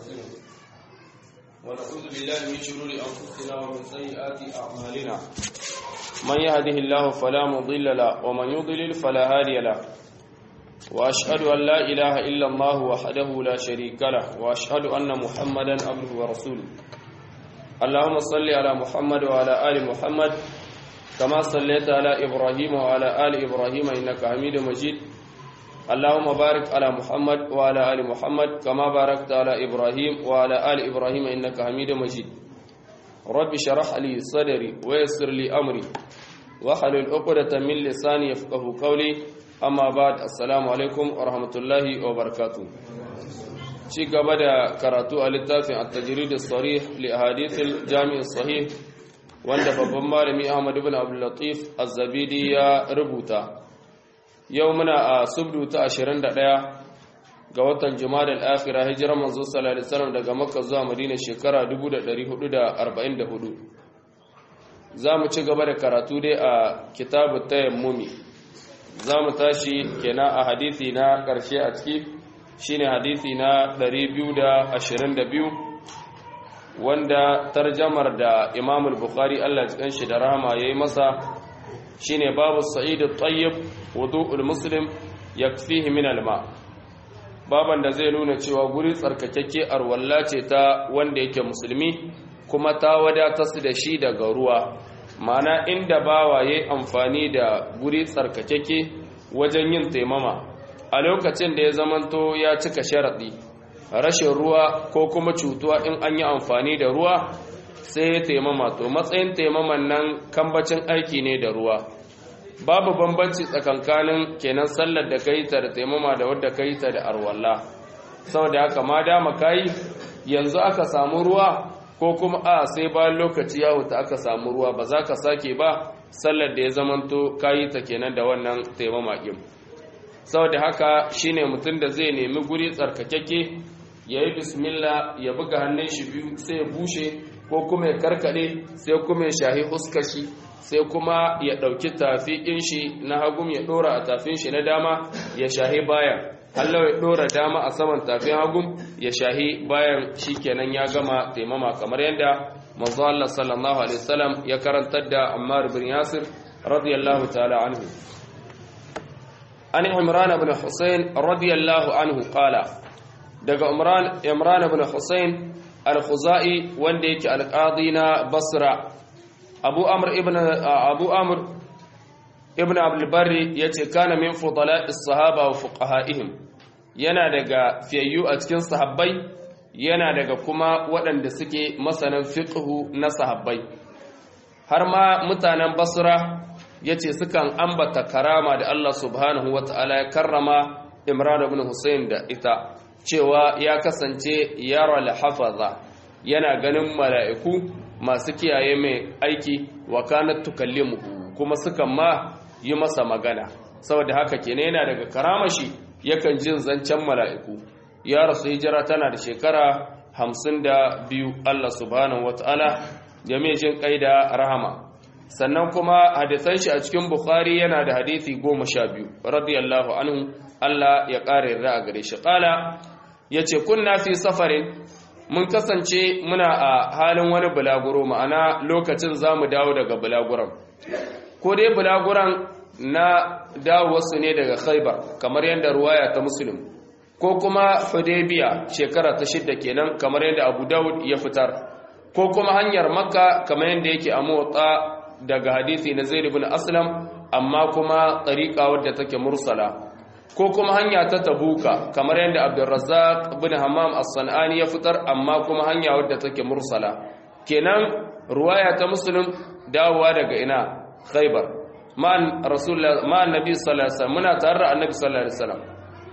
ونستغفره ونعوذ بالله من شرور أنفسنا ومن سيئات أعمالنا من يهده الله فلا مضل له ومن يضلل فلا هادي له وأشهد أن لا إله إلا الله وحده لا شريك له وأشهد أن محمدا عبده ورسوله اللهم صل على محمد وعلى آل محمد كما صليت على إبراهيم وعلى آل إبراهيم إنك حميد مجيد اللهم بارك على محمد وعلى آل محمد كما باركت على إبراهيم وعلى آل إبراهيم إنك حميد مجيد رب شرح لي صدري ويسر لي أمري وحلل عقدة من لساني يفقه قولي أما بعد السلام عليكم ورحمة الله وبركاته ci gaba da karatu a littafin at-tajrid as-sarih li ahadith al-jami' as-sahih wanda babban malami Ahmad ibn Abdul Latif Az-Zabidi ya rubuta yau muna a subdu ta 21 ga watan Jumadal akhira hijirar manzo sallallahu alaihi wasallam daga Makka zuwa Madina shekara 1444 zamu ci gaba da karatu dai a kitabut tayammumi zamu tashi kenan a hadisi na karshe a ciki shine hadisi na 222 wanda tarjamar da Imam al-Bukhari Allah ya kanshi da rahama yayi masa shine babu sa'id at-tayyib wudu'ul muslim yakfihi min al-ma baban da zai nuna cewa guri tsarkakakke arwalla ce ta wanda yake musulmi kuma ta wadata su da shi daga ruwa ma'ana inda bawa yayi amfani da guri tsarkakakke wajen yin taimama a lokacin da ya zamanto ya cika sharaɗi rashin ruwa ko kuma cutuwa in an yi amfani da ruwa sai ya taimama to matsayin taimaman nan kambacin aiki ne da ruwa babu bambanci tsakankanin kenan sallar da ka yi ta da taimama da wadda ka yi ta da arwalla saboda haka ma dama ka yi yanzu aka samu ruwa ko kuma a sai bayan lokaci ya huta aka samu ruwa ba za ka sake ba sallar da ya zamanto ka yi ta kenan da wannan taimama ɗin saboda haka shine mutum da zai nemi guri tsarkakeke ya yi bismillah ya buga hannun shi biyu sai ya bushe ko kuma ya karkade sai kuma ya shahi huskashi sai kuma ya ɗauki tafiƙin shi na hagum ya ɗora a tafin shi na dama ya shahi bayan Allah ya ɗora dama a saman tafin hagum ya shahi bayan shi kenan ya gama taimama kamar yadda manzo Allah sallallahu alaihi wasallam ya karantar da Ammar bin Yasir radiyallahu ta'ala anhu an Imran ibn Husayn radiyallahu anhu qala daga Imran Imran ibn Husayn al-Khuzai wanda yake alqadi na Basra Abu Amr ibn Abu Amr ibn Abdul Barri yace kana min fudala'is sahaba wa fuqaha'ihim yana daga fiyayyu a cikin sahabbai yana daga kuma waɗanda suke masanan fiqhu na sahabbai har ma mutanen Basra yace sukan ambata karama da Allah subhanahu wata'ala ya karrama Imran ibn Hussein da ita cewa ya kasance yara al-hafaza yana ganin mala'iku masu kiyaye mai aiki wa kanat tukallimu kuma sukan ma yi masa magana saboda haka kenan yana daga karamashi yakan jin zancen mala'iku ya rasu hijira tana da shekara hamsin da biyu Allah subhanahu wata'ala ya mai jin kai da rahama sannan kuma hadisan shi a cikin bukhari yana da hadisi goma sha biyu radiyallahu anhu Allah ya ƙara yarda a gare shi ƙala ya ce kunna fi safarin mun kasance muna a halin wani bulaguro ma'ana lokacin za mu dawo daga bulaguran ko dai bulaguran na dawowarsu ne daga khaibar kamar yadda ruwaya ta musulun ko kuma hudaybiya shekara ta shidda kenan kamar yadda abu dawud ya fitar ko kuma hanyar makka kamar yadda yake a motsa daga hadisi na zaid ibn aslam amma kuma tariqa wadda take mursala ko kuma hanya ta tabuka kamar yadda abdurrazzaq ibn hammam as-sanani ya fitar amma kuma hanya wadda take mursala kenan ruwaya ta muslim dawowa daga ina khaybar man rasulullah ma annabi sallallahu alaihi wasallam muna tare da annabi sallallahu alaihi wasallam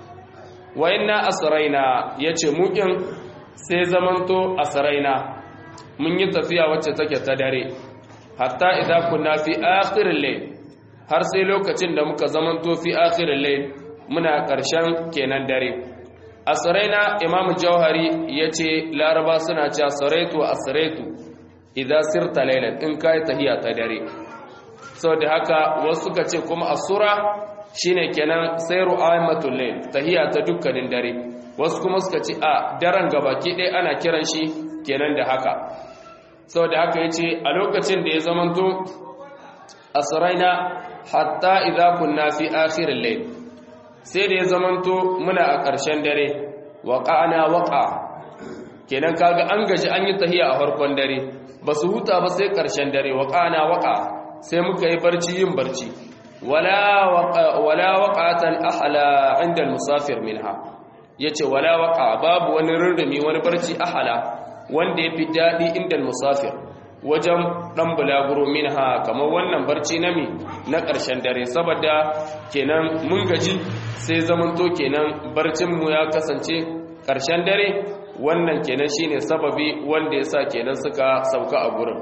wa inna asraina yace mukin sai zamanto asraina mun yi tafiya wacce take ta dare hatta idza kunna fi akhir al-layl har sai lokacin da muka zamanto fi akhir al-layl muna ƙarshen kenan dare a tsaraina imam jauhari ya ce laraba suna ce saraitu a saraitu idan sirta lailan in ka yi tahiya ta dare sau da haka wasu suka ce kuma asura shine kenan sayru aimatul layl tahiya ta dukkanin dare wasu kuma suka ce a daren gabaki ɗaya ana kiran shi kenan da haka saboda haka yace a lokacin da ya zamanto asraina hatta idza kunna fi akhir al-layl sai da ya zamanto muna a ƙarshen dare waqa'ana waqa kenan kaga an gaji an yi tahiya a farkon dare ba su huta ba sai ƙarshen dare waqa'ana waqa sai muka yi barci yin barci wala waqa wala waqatan ahla inda al-musafir minha yace wala waqa babu wani rurrumi wani barci ahla wanda yafi dadi inda al-musafir wajen ɗan bulaguro minha kamar wannan barci na mi na ƙarshen dare saboda kenan mun gaji sai zamanto kenan barcinmu ya kasance ƙarshen dare wannan kenan shine sababi wanda ya sa kenan suka sauka a gurin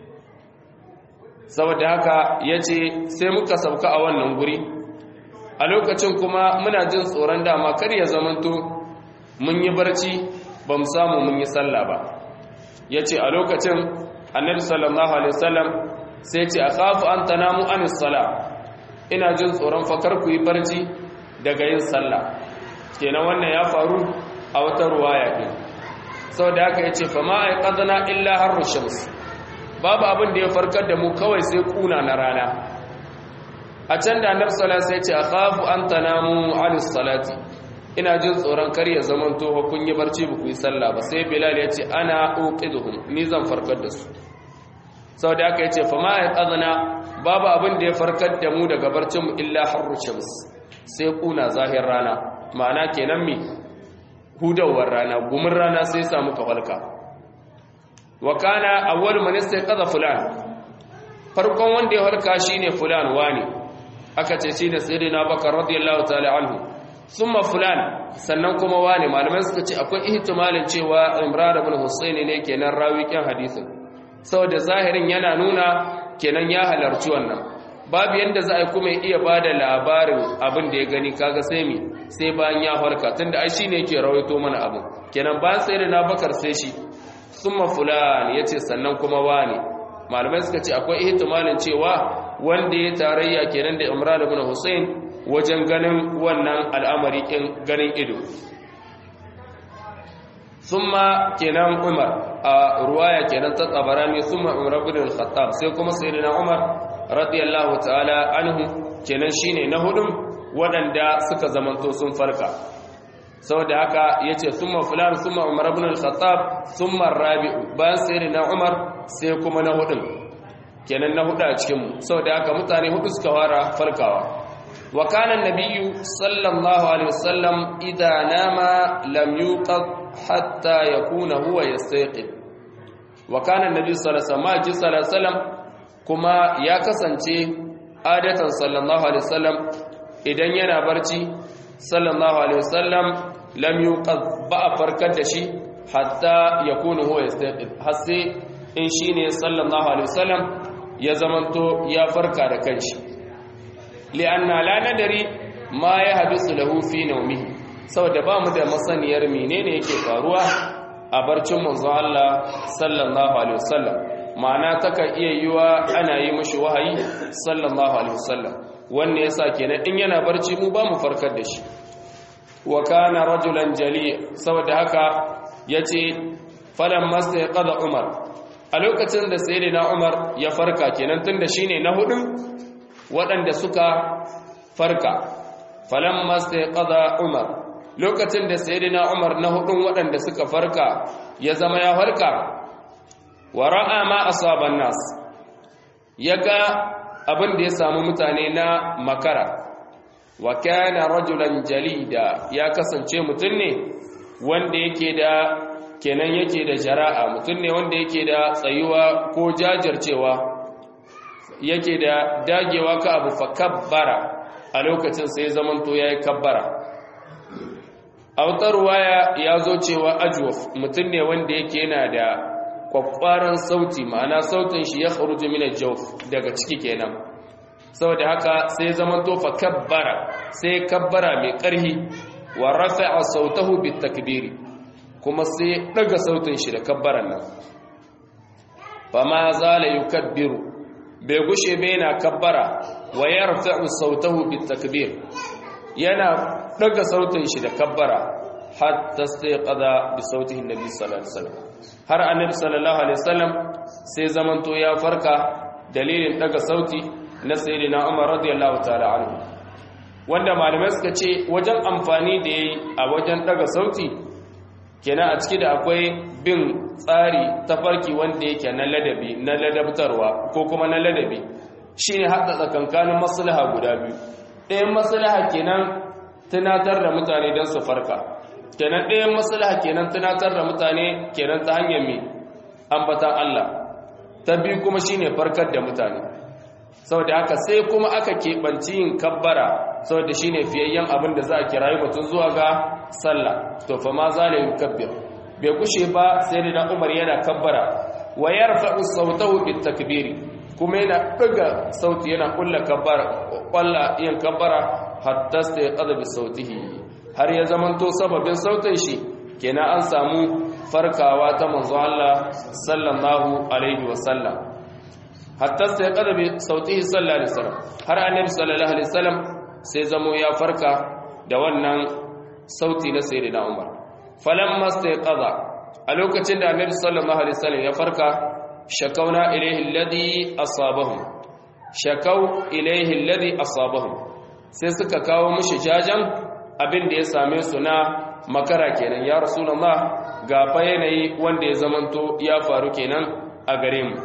saboda haka ya ce sai muka sauka a wannan guri a lokacin kuma muna jin tsoron dama kar ya zamanto mun yi barci ba mu samu mun yi sallah ba ya ce a lokacin annabi sallallahu alaihi wasallam sai ce akhafu an tanamu an sala ina jin tsoron fakar ku yi barci daga yin sallah kenan wannan ya faru a wata ruwaya din saboda haka yace fa ma aiqadna illa harru shams babu abin da ya farkar da mu kawai sai kuna na rana a can da annabi sallallahu alaihi wasallam sai ce akhafu an tanamu an salati ina jin tsoron kar ya zaman to kun yi barci ba ku yi sallah ba sai bilal ya ce ana uqiduhum ni zan farkar da su saboda haka yace fa ma yaqadna babu abin da ya farkar da mu daga barcin mu illa harru shams sai kuna zahir rana ma'ana kenan mi hudawar rana gumin rana sai samu ka falka wa kana awwal man istayqadha fulan farkon wanda ya farka shine fulan wani aka ce shine sayyidina bakar radiyallahu ta'ala anhu summa fulan sannan kuma wane malamai suka ce akwai ihtimalin cewa Imran ibn Husayn ne kenan rawi kan hadisin saboda zahirin yana nuna kenan ya halarci wannan babu yanda za a kuma iya bada labarin abin da ya gani kaga sai mi sai bayan ya farka tunda ai shine yake rawaito mana abin kenan bayan sai na Bakar sai shi summa fulan yace sannan kuma wane malamai suka ce akwai ihtimalin cewa wanda ya tarayya kenan da Imran ibn Husayn wajen ganin wannan al'amari ƙin ganin ido summa kenan umar a ruwaya kenan ta tsabarani summa umar bin al-khattab sai kuma sayyidina umar radiyallahu ta'ala anhu kenan shine na hudun waɗanda suka zamanto sun farka saboda haka yace summa fulan summa umar bin al-khattab summa rabi'u bayan sayyidina umar sai kuma na hudun kenan na hudu a cikin mu saboda haka mutane hudu suka fara farkawa وكان النبي صلى الله عليه وسلم إذا نام لم يوقظ حتى يكون هو يستيقظ وكان النبي صلى الله عليه وسلم كما يا كسانتي عادة صلى الله عليه وسلم idan yana barci sallallahu alaihi wasallam lam yuqad ba farkar da shi hatta yakunu huwa yastaqil har sai in shine sallallahu alaihi wasallam ya zamanto ya farka da kanshi li'anna la nadari ma ya habisu lahu fi nawmihi saboda ba mu da masaniyar menene yake faruwa a barcin manzon Allah sallallahu alaihi wasallam ma'ana taka iya yiwa ana yi mishi wahayi sallallahu alaihi wasallam wanne yasa kenan in yana barci mu ba mu farkar da shi wa kana rajulan jali saboda haka yace falan mastaqada umar a lokacin da sayyidina umar ya farka kenan tunda shine na hudu waɗanda suka farka falan mastaqada umar lokacin da sayyidina umar na hudun waɗanda suka farka ya zama ya farka wa ra'a ma asaban nas yaga abin da ya samu mutane na makara wa kana rajulan jalida ya kasance mutum ne wanda yake da kenan yake da jara'a mutum ne wanda yake da tsayuwa ko jajircewa yake da dagewa ka abu fa kabbara a lokacin sai zamanto yayi kabbara autar waya ya zo cewa ajwaf mutum ne wanda yake yana da kwakwaran sauti ma'ana sautin shi ya kharuju min al-jawf daga ciki kenan saboda haka sai zamanto fa kabbara sai kabbara mai karhi wa rafa'a sautahu bit takbiri kuma sai daga sautin shi da kabbaran nan fa ma zala yukabbiru bai gushe bai na kabbara wa yarfa'u sautahu bit takbir yana daga sautin shi da kabbara hatta istayqadha bi sautihi annabi sallallahu alaihi wasallam har annabi sallallahu alaihi wasallam sai zamanto ya farka dalilin daga sauti na sayyidina Umar radiyallahu ta'ala anhu wanda malamai suka ce wajen amfani da yayi a wajen daga sauti kenan a ciki da akwai bin tsari tafarki wanda yake na ladabi na ladabtarwa ko kuma na ladabi shine haɗa tsakankanin maslaha guda biyu ɗayan maslaha kenan tunatar da mutane don su farka kenan ɗayan maslaha kenan tunatar da mutane kenan ta hanyar mai ambatan Allah ta biyu kuma shine farkar da mutane saboda haka sai kuma aka keɓanci yin kabbara saboda shine fiyayyen abin da za a kirayi mutum zuwa ga sallah to fa ma zale yukabbir bai kushe ba sai da Umar yana kabbara wa yarfa'u sautahu bit takbiri kuma yana ɗaga sauti yana kulla kabbara kwalla yin kabbara hatta sai qada bi sautihi har ya zamanto sababin sautin shi kenan an samu farkawa ta manzo Allah sallallahu alaihi wasallam hatta sai qada bi sautihi sallallahu alaihi wasallam har annabi sallallahu alaihi wasallam sai zamo ya farka da wannan sauti na sayyidina Umar falamma sai qada a lokacin da annabi sallallahu alaihi wasallam ya farka shakauna ilaihi alladhi asabahum shakau ilaihi alladhi asabahum sai suka kawo mishi jajan abin da ya same su na makara kenan ya rasulullah ga fa yanayi wanda ya zamanto ya faru kenan a gare mu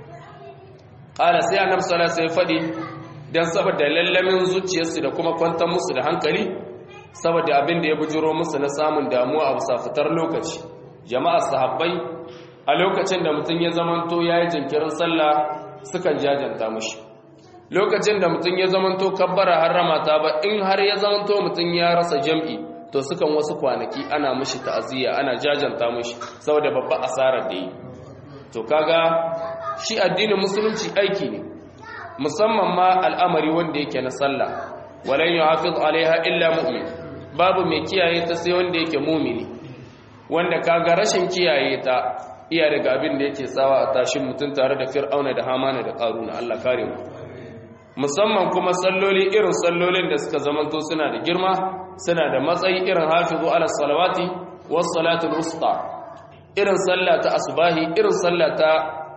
qala sai annabi sallallahu alaihi fadi dan saboda lallamin zuciyarsu da kuma kwantar musu da hankali saboda abin da ya bujuro musu na samun damuwa a bisa fitar lokaci jama'a sahabbai a lokacin da mutum ya zamanto yayi jinkirin sallah sukan jajanta mushi lokacin da mutum ya zamanto kabbara harrama ta ba in har ya zamanto mutum ya rasa jam'i to sukan wasu kwanaki ana mushi ta'aziyya ana jajanta mushi saboda babba asarar da yi to kaga shi addinin musulunci aiki ne musamman ma al'amari wanda yake na sallah walan yuhafiz alaiha illa mu'min babu mai kiyaye ta sai wanda yake mumini wanda kaga rashin kiyaye ta iya daga abin da yake sawa a tashin mutum tare da fir'auna da hamana da karuna Allah kare mu musamman kuma salloli irin sallolin da suka zamanto suna da girma suna da matsayi irin hafizu ala salawati was salatul wusta irin sallah ta asbahi irin sallah ta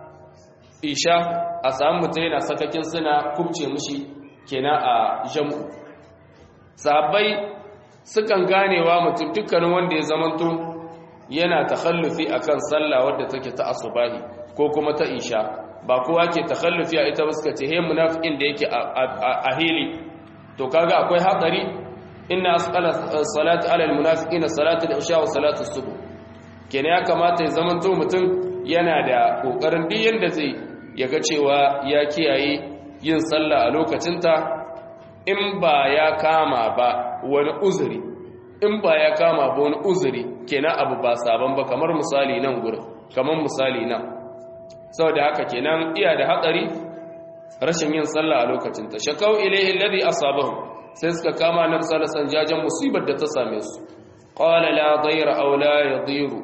isha a samu mutum yana sakakin suna kubce mushi kenan a jam'u sahabbai sukan ganewa mutum dukkanin wanda ya zamanto yana takhallufi akan sallah wadda take ta asbahi ko kuma ta isha ba kowa ke takhallufi a ita ba suka ce he munafiqin da yake a hili to kaga akwai hatsari inna asqala salati ala almunafiqina salatu al-isha wa salatu as-subh kenan ya kamata ya zamanto mutum yana da kokarin duk yanda zai yaga cewa ya kiyaye yin sallah a lokacinta in ba ya kama ba wani uzuri in ba ya kama ba wani uzuri kenan abu ba sabon ba kamar misali nan gurin kamar misali nan saboda haka kenan iya da hatsari rashin yin sallah a lokacin ta shakau ilaihi alladhi asabahu sai suka kama nan salasan jajan musibar da ta same su qala la dayra aw la yadiru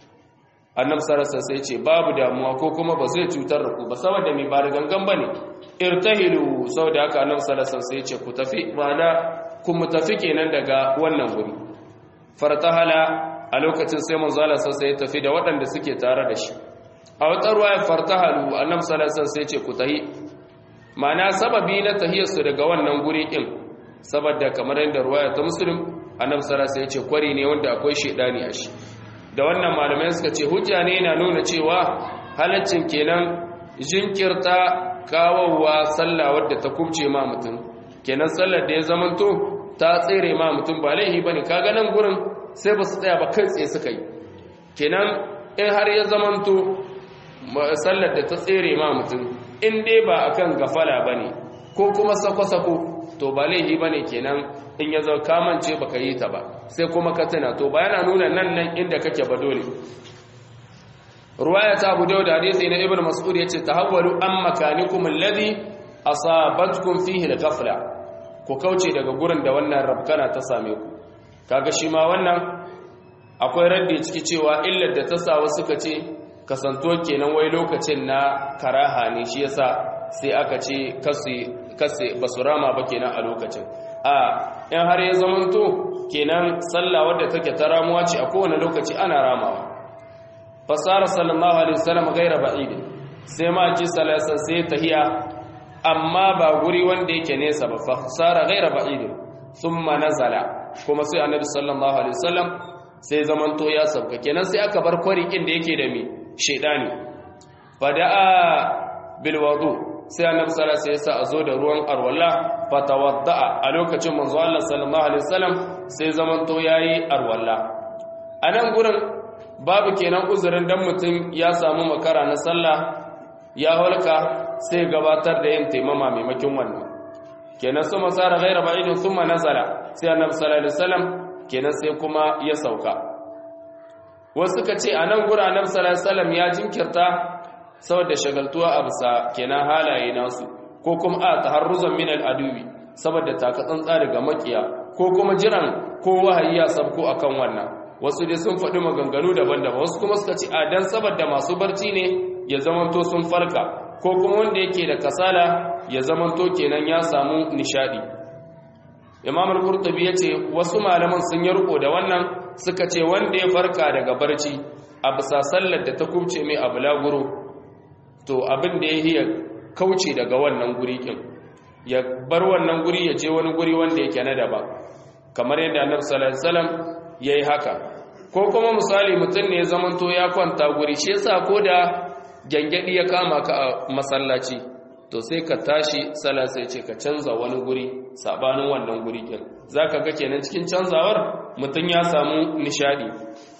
annabi sallallahu sai ce babu damuwa ko kuma ba zai cutar da ku ba saboda mai ba da gangan bane irtahilu saboda haka annabi sallallahu sai ce ku tafi ma'ana ku mu tafi kenan daga wannan guri fartahala a lokacin sai manzo Allah sai ya tafi da waɗanda suke tare da shi a wata ruwaya fartahalu annabi sallallahu alaihi sai ce ku tahi ma'ana sababi na tahiyarsu daga wannan guri din saboda kamar yadda ruwaya ta muslim annabi sallallahu alaihi ce kwari ne wanda akwai shedani a shi da wannan malamai suka ce hujja ne yana nuna cewa halaccin kenan jinkirta kawowa sallah wadda ta kubce ma mutum kenan sallar da ya zamanto ta tsere ma mutum ba laihi bane kaga nan gurin sai ba su tsaya ba kai tsaye suka yi kenan in har ya zamanto sallar da ta tsere ma mutum in dai ba akan gafala bane ko kuma sako-sako to ba laihi bane kenan in ya zama kamance baka yi ta ba sai kuma ka tuna to ba yana nuna nan nan inda kake ba dole ruwaya ta abu da hadisi na ibnu mas'ud yace tahawwalu an makanikum alladhi asabatkum fihi al-ghafla ku kauce daga gurin da wannan rabkana ta same ku kaga shi ma wannan akwai raddi ciki cewa illar da ta sa wasu suka ce kasanto kenan wai lokacin na karaha ne shi yasa sai aka ce kasu basu rama ba kenan a lokacin a in har ya zamanto kenan sallah wadda take ta ramuwa ce a kowane lokaci ana ramawa fasara sallallahu alaihi wasallam gaira ba'id sai ma ji salasa sai tahiya amma ba guri wanda yake nesa ba fasara gaira ba'id thumma nazala kuma sai annabi sallallahu alaihi wasallam sai zamanto ya sauka kenan sai aka bar kwarikin da yake da mi shedani fada'a bil wudu sai annabi sallallahu alaihi wasallam sai a zo da ruwan arwala fatawadda'a a lokacin manzo Allah sallallahu alaihi wasallam sai zamanto yayi arwala anan gurin babu kenan uzurin dan mutum ya samu makara na sallah ya halka sai gabatar da yin taimama maimakon wannan kenan su masara ghaira ba'idin thumma nazala sai annabi sallallahu alaihi wasallam kenan sai kuma ya sauka wasu ka ce anan gura annabi sallallahu alaihi wasallam ya jinkirta saboda shagaltuwa a bisa kenan halaye nasu ko kuma a taharruzan min al-aduwi saboda taka tsantsa daga makiya ko kuma jiran ko wahayi ya sabko akan wannan wasu dai sun faɗi maganganu daban-daban wasu kuma suka ce a dan saboda masu barci ne ya zamanto sun farka ko kuma wanda yake da kasala ya zamanto kenan ya samu nishadi imam al-qurtubi yace wasu malaman sun yi riko da wannan suka ce wanda ya farka daga barci a bisa sallar da ta kubce mai a bulaguro to abin da ya hiya kauce daga wannan guri kin ya bar wannan guri ya je wani guri wanda yake na daba kamar yadda annabi sallallahu alaihi wasallam yayi haka ko kuma misali mutum ne ya zamanto ya kwanta guri shi yasa ko da gyangyaɗi ya kama ka a masallaci to sai ka tashi sala sai ce ka canza wani guri sabanin wannan guri ɗin za ka ga kenan cikin canzawar mutum ya samu nishadi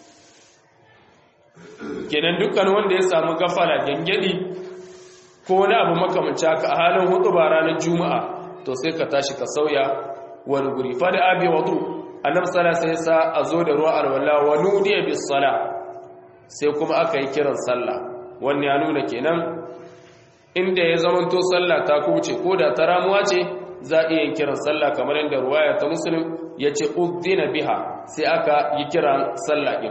kenan dukkan wanda ya samu gafara gyangyaɗi ko wani abu makamanci haka a halin hudu ba ranar juma'a to sai ka tashi ka sauya wani guri fada abi wadu annabi sala sai sa a zo da ruwa alwala wa nudiya bis sala sai kuma aka yi kiran sallah wannan ya nuna kenan inda ya zamanto sallah ta kuce ko da ta ramuwa ce za a iya yin kiran sallah kamar yadda ruwaya ta muslim ya ce uddina biha sai aka yi kiran sallah ɗin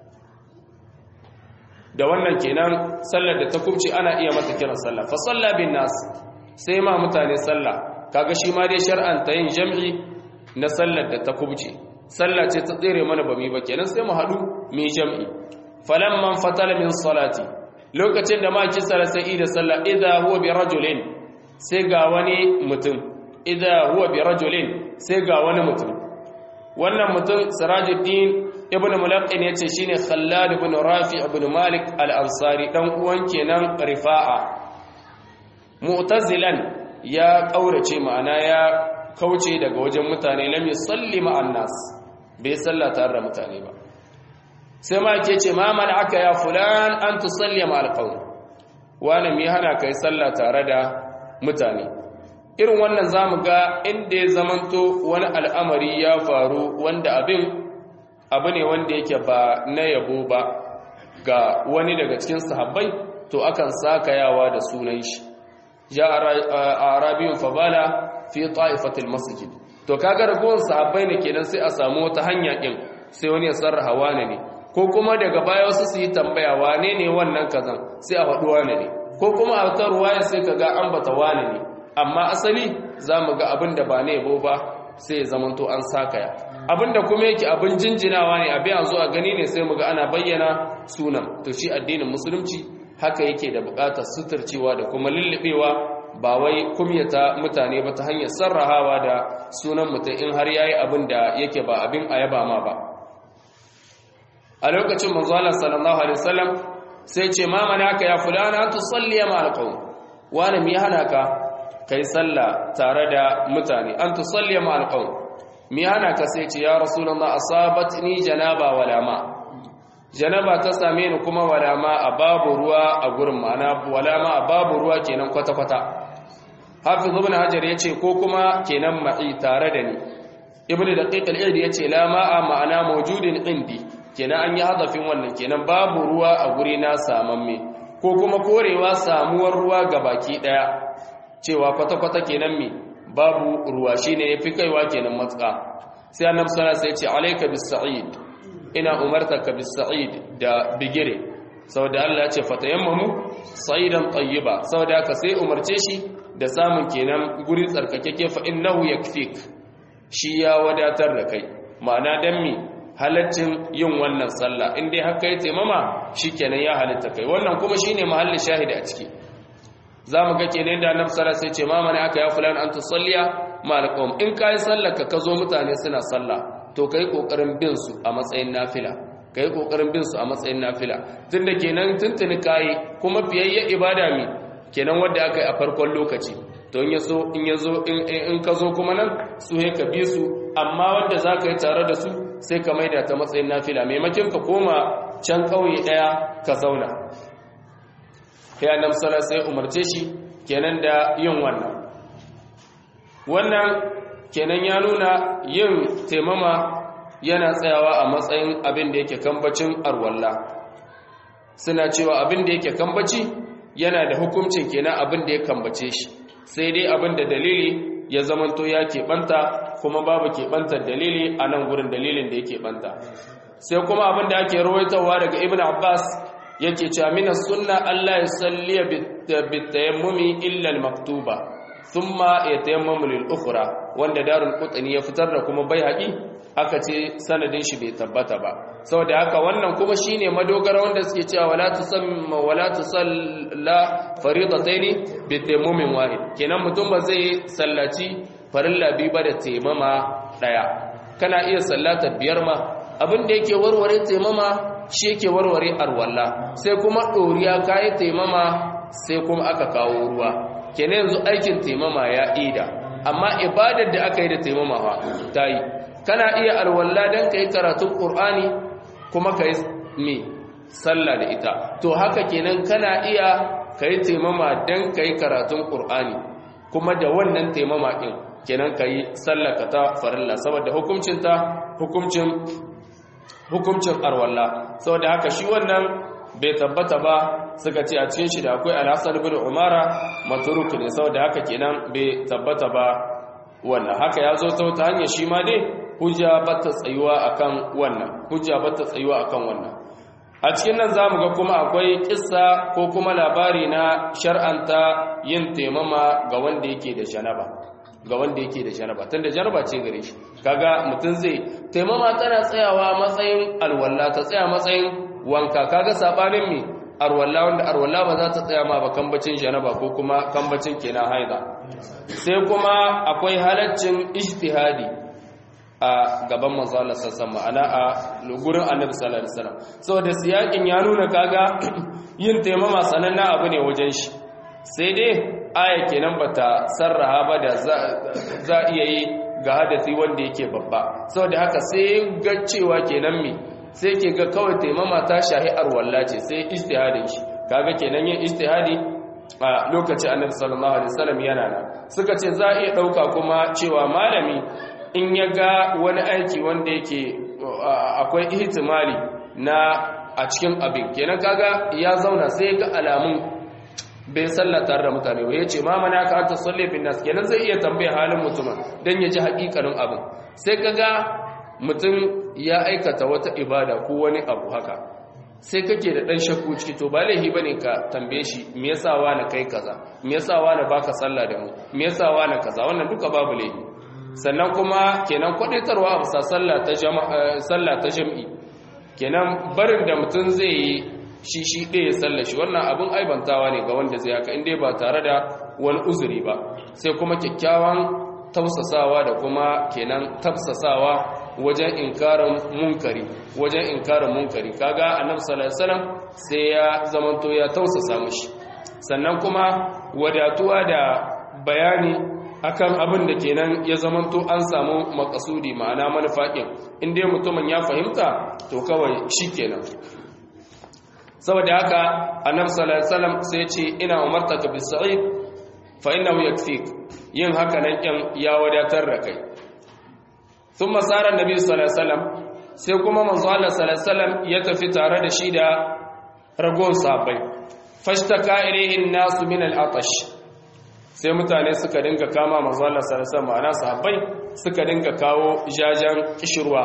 da wannan kenan sallar da ta kuce ana iya mata kiran sallah fa sallah bin nas sai ma mutane sallah kaga shi ma dai shar'anta yin jam'i na sallar da ta kuce sallah ce ta tsere mana ba mu ba kenan sai mu haɗu mu yi jam'i falamman fatala min salati lokacin da maki sai da sallah idza huwa bi rajulin sai ga wani mutum idza huwa bi rajulin sai ga wani mutum wannan mutum sirajuddin ibnu mulaqqin yace shine khallad ibn rafi ibn malik al-ansari dan uwan kenan rifa'a mu'tazilan ya kaurace ma'ana ya kauce daga wajen mutane lam yusalli ma'an nas bai sallata tare da mutane ba sai ma ke ce ma aka ya fulan an tusalli ma alqawm wani mai hana kai sallah tare da mutane irin wannan zamu ga inda ya zamanto wani al'amari ya faru wanda abin abu ne wanda yake ba na yabo ba ga wani daga cikin sahabbai to akan sakayawa da sunan shi ja arabiyun fabala fi ta'ifatil masjid to kaga ragowar sahabbai ne kenan sai a samu wata hanya din sai wani ya sarraha wane ne ko kuma daga baya wasu su yi tambaya wane ne wannan kazan sai a faɗi wane ne ko kuma a ta ruwaya sai ka ga an bata wane ne amma asali za mu ga abin da ba ne yabo ba sai ya zamanto an sakaya abin da kuma yake abin jinjinawa ne abin a zo a gani ne sai mu ga ana bayyana sunan to shi addinin musulunci haka yake da buƙatar suturcewa da kuma lullubewa ba wai kumyata mutane ba ta hanyar sarrahawa da sunan mutum in har yayi abin da yake ba abin ayaba ma ba a lokacin manzo Allah sallallahu alaihi wasallam sai ce ma manaka ya fulana an tusalli ma alqawm wani mi hana ka kai sallah tare da mutane an tusalli ma alqawm mi hana ka sai ce ya rasulullah asabatni janaba wala ma janaba ta same ni kuma wala ma a babu ruwa a gurin ma'ana wala ma a babu ruwa kenan kwata kwata hafiz ibn hajar yace ko kuma kenan ma'i tare da ni ibnu daqiq al-id yace la ma'a ma'ana mawjudin indi kenan an yi hadafin wannan kenan babu ruwa a guri na samamme ko kuma korewa samuwar ruwa ga baki daya cewa kwata-kwata kenan me babu ruwa shine yafi kaiwa kenan matsa sai annabi sallallahu alaihi wasallam ya ce alayka bis-sa'id ina umartaka bis-sa'id da bigire saboda Allah ya ce fatayammamu sa'idan tayyiba saboda haka sai umarce shi da samun kenan guri tsarkakeke fa innahu yakfik shi ya wadatar da kai ma'ana dan mi halaccin yin wannan sallah in dai haka yi taimama shikenan ya halitta kai wannan kuma shine mahallin shahidi a ciki zamu ga kenan da annabi sallallahu alaihi wasallam sai ce ma mana aka ya fulan an tusalliya malqum in kai sallar ka kazo mutane suna sallah to kai kokarin bin su a matsayin nafila kai kokarin bin su a matsayin nafila tunda kenan tuntuni kai kuma fiyayye ibada mi kenan wanda aka yi a farkon lokaci to in yaso in yazo in ka zo kuma nan su he ka bi su amma wanda zaka yi tare da su sai ka maida ta matsayin nafila maimakon ka koma can kauye daya ka zauna sai annabi sallallahu alaihi wasallam umarce shi kenan da yin wannan wannan kenan ya nuna yin taimama yana tsayawa a matsayin abin da yake kambacin arwalla suna cewa abin da yake kambaci yana da hukuncin kenan abin da ya kambace shi sai dai abin da dalili ya zamanto ya keɓanta kuma babu keɓantar dalili a nan gurin dalilin da ya keɓanta sai kuma abin da ake rawaitowa daga ibn abbas yake cewa mina sunna allah ya salliya bitayammumi illa maktuba thumma yatayammamu lil ukhra wanda darul qutni ya fitar da kuma baihaqi aka ce sanadin shi bai tabbata ba saboda haka wannan kuma shine madogara wanda suke cewa wala tusamma wala tusalla faridataini bi tayammumin wahid kenan mutum ba zai sallaci farilla biyu ba da taimama daya kana iya sallata biyar ma abin da yake warware taimama shi yake warware arwalla sai kuma doriya kai taimama sai kuma aka kawo ruwa kenan yanzu aikin taimama ya ida amma ibadar da aka yi da taimama fa ta yi kana iya alwala don ka yi karatun ƙur'ani kuma ka yi me sallah da ita to haka kenan kana iya ka yi taimama don ka yi karatun ƙur'ani kuma da wannan taimama ɗin kenan ka yi sallah ka ta farilla saboda hukuncinta hukuncin hukuncin arwalla saboda haka shi wannan bai tabbata ba suka ce a cikin shi da akwai alhassan bin umara maturuk ne saboda haka kenan bai tabbata ba wannan haka ya zo ta hanyar shi ma dai hujja bata tsayuwa akan wannan hujja bata tsayuwa akan wannan a cikin nan zamu ga kuma akwai kissa ko kuma labari na shar'anta yin taimama ga wanda yake da janaba ga wanda yake da janaba tunda janaba ce gare shi kaga mutum zai taimama tana tsayawa matsayin alwala ta tsaya matsayin wanka kaga sabanin mi arwalla wanda arwalla ba za ta tsaya ma ba kambacin janaba ko kuma kambacin kenan haida sai kuma akwai halaccin ijtihadi a gaban manzo Allah sallallahu ma'ana a gurin Annabi sallallahu alaihi wasallam saboda siyakin ya nuna kaga yin taimama sananna abu ne wajen shi sai dai aya kenan bata sarraha ba da za iya yi ga hadasi wanda yake babba saboda haka sai ga cewa kenan mi sai ke ga kawai taimama ta shahi arwalla ce sai ijtihadin shi kaga kenan yin ijtihadi a lokacin Annabi sallallahu alaihi wasallam yana nan suka ce za a iya dauka kuma cewa malami in ya ga wani aiki wanda yake akwai ihtimali na a cikin abin kenan kaga ya zauna sai ga alamun bai salla tare da mutane ba yace ma mana ka anta salli bin nas kenan zai iya tambaya halin mutumin dan ya ji hakikanin abin sai kaga mutum ya aikata wata ibada ko wani abu haka sai kake da dan shakku ciki to ba laihi bane ka tambaye shi me yasa wani kai kaza me yasa wani baka sallah da mu me yasa wani kaza wannan duka babu laihi sannan kuma kenan kwadaitarwa a bisa sallah ta jam'i kenan barin da mutum zai yi shi shi ɗaya sallah shi wannan abin aibantawa ne ga wanda zai haka inda ba tare da wani uzuri ba sai kuma kyakkyawan tausasawa da kuma kenan tafsasawa wajen inkarin munkari wajen inkarin munkari kaga annabi sallallahu alaihi wasallam sai ya zamanto ya tausasa mishi sannan kuma wadatuwa da bayani akan abin da kenan ya zamanto an samu makasudi ma'ana manufaƙin inda mutumin ya fahimta to kawai shi kenan saboda haka annabi sallallahu alaihi wasallam sai ce ina umartaka bis sa'id fa innahu yakfik yin haka nan kin ya wadatar da kai thumma sara annabi sallallahu alaihi wasallam sai kuma manzo Allah sallallahu alaihi wasallam ya tafi tare da shi da ragon sabai fashtaka ilayhi an-nasu min al-atash sai mutane suka dinga kama manzo Allah sallallahu alaihi wasallam ana sahabbai suka dinga kawo jajan kishirwa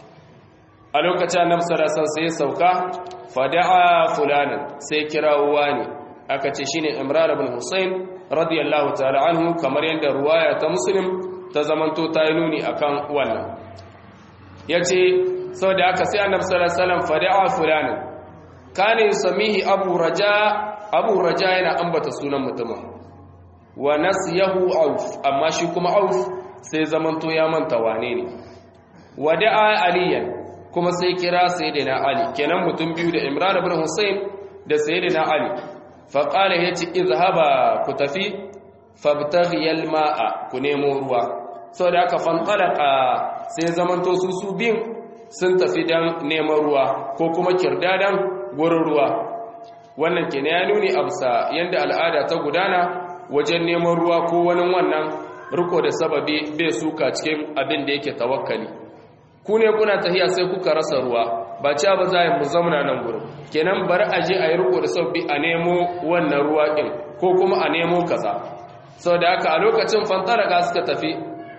a lokacin annabi sallallahu alaihi wasallam sai sauka fada'a fulanan sai kirawo wani aka ce shine Imran ibn Husayn radiyallahu ta'ala anhu kamar yanda ruwaya ta Muslim ta zamanto ta yi nuni akan wannan yace saboda haka sai annabi sallallahu alaihi wasallam fada'a fulanin kana yusamihi abu raja abu raja yana ambata sunan mutumin wa nasiyahu auf amma shi kuma auf sai zamanto ya manta wane ne wada'a aliyan kuma sai kira sayyidina ali kenan mutum biyu da imran ibn husayn da sayyidina ali fa qala yace izhaba ku tafi fabtaghi alma'a ku nemo ruwa saboda haka fantalaka sai zamanto su su bin sun tafi dan neman ruwa ko kuma kirdadan gurin ruwa wannan kenan ya nuni absa yanda al'ada ta gudana wajen neman ruwa ko wani wannan riko da sababi bai suka cikin abin da yake tawakkali ku ne kuna tahiya sai kuka rasa ruwa ba cewa ba za mu zamana nan gurin kenan bari a je a yi riko da sababi a nemo wannan ruwa din ko kuma a nemo kaza sau da haka a lokacin fantaraga suka tafi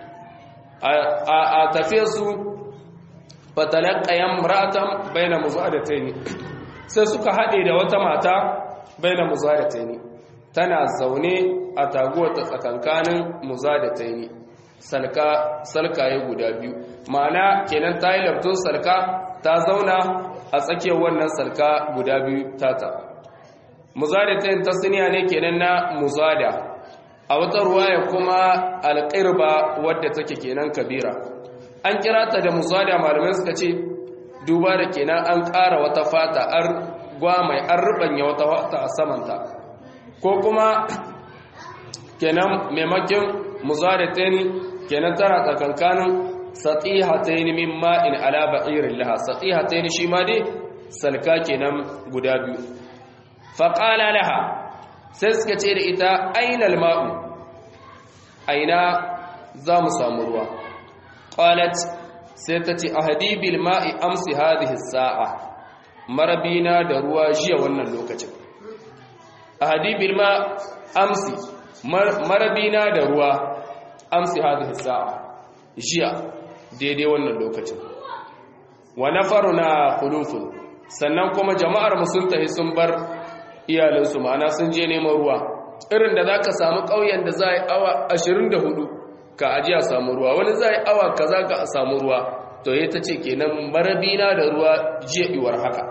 a tafiyar su fatalakayen ratan bai na muzadatai sai suka haɗe da wata mata bai na muzadatai tana zaune a taguwata tsakankanin muzadatai salka salkaye guda biyu ma'ana kenan ta yi labtun salka ta zauna a tsakiyar wannan salka guda biyu tata muzadatai ta siniya ne kenan na muzada a wata ruwaya kuma alƙirba wadda take kenan kabira an kira ta da musada malamai suka ce duba da kenan an ƙara wata fata an gwamai an rubanya wata fata a samanta ko kuma kenan maimakin musada ta ni kenan tana tsakankanin satsiha ta yi min ma'in ala ba'irin laha satsiha ta shi ma dai salka kenan guda biyu faƙala laha sai suka ce da ita ainal ma'u aina za mu samu ruwa qalat sai ta ce ahadibil ma'i amsi hadhihi sa'a marabina da ruwa jiya wannan lokacin ahadibil ma amsi marabina da ruwa amsi hadhihi sa'a jiya daidai wannan lokacin wa nafaruna khulufun sannan kuma jama'ar mu sun tahi sun bar iyalinsu ma'ana sun je neman ruwa irin da za ka samu ƙauyen da za a yi awa 24 ka aji a samu ruwa wani za a yi awa ka za ka a samu ruwa to ya ta ce kenan marabina da ruwa jiya iwar haka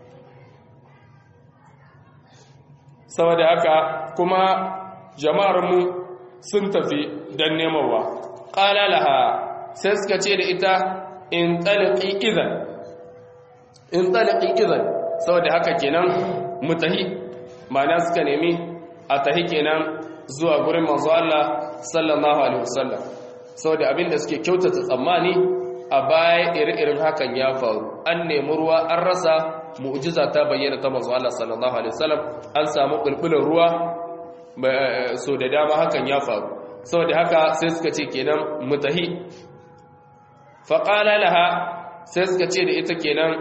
saboda haka kuma jama'armu sun tafi don nemawa ƙalalaha sai suka ce da ita in taliki izan in taliki izan saboda haka kenan mutahi ma'ana suka nemi a tahi kenan zuwa gurin manzo Allah sallallahu alaihi wasallam saboda abinda suke kyautata tsammani a baya iri-irin hakan ya faru an nemi ruwa an rasa mu'jiza ta bayyana ta manzo Allah sallallahu alaihi wasallam an samu bulbulin ruwa so da dama hakan ya faru saboda haka sai suka ce kenan mutahi faqala laha sai suka ce da ita kenan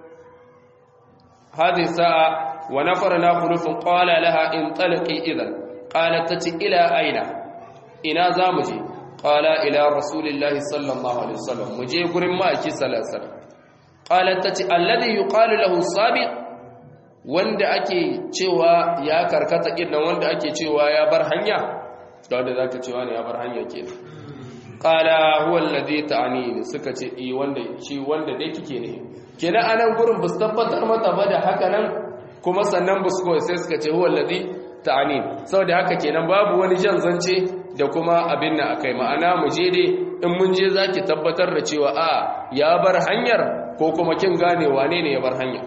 هذه الساعة ونفرنا خلوف قال لها انطلقي إذن قالت تتي إلى أين إنا زامجي قال إلى رسول الله صلى الله عليه وسلم مجي قرم ما أكي صلى الله عليه وسلم قالت تتي الذي يقال له الصابق wanda ake cewa ya karkata kinnan wanda ake cewa ya bar hanya da wanda zaka cewa ne ya bar hanya kenan qala huwa alladhi ta'ani suka ce i wanda shi wanda dai kike ne kenan anan gurin bus tabbatar mata ba da haka nan kuma sannan bus ko sai suka ce huwa alladhi ta'ani saboda haka kenan babu wani jan zance da kuma abin nan akai ma'ana mu je dai in mun je zaki tabbatar da cewa a ya bar hanyar ko kuma kin gane wane ne ya bar hanya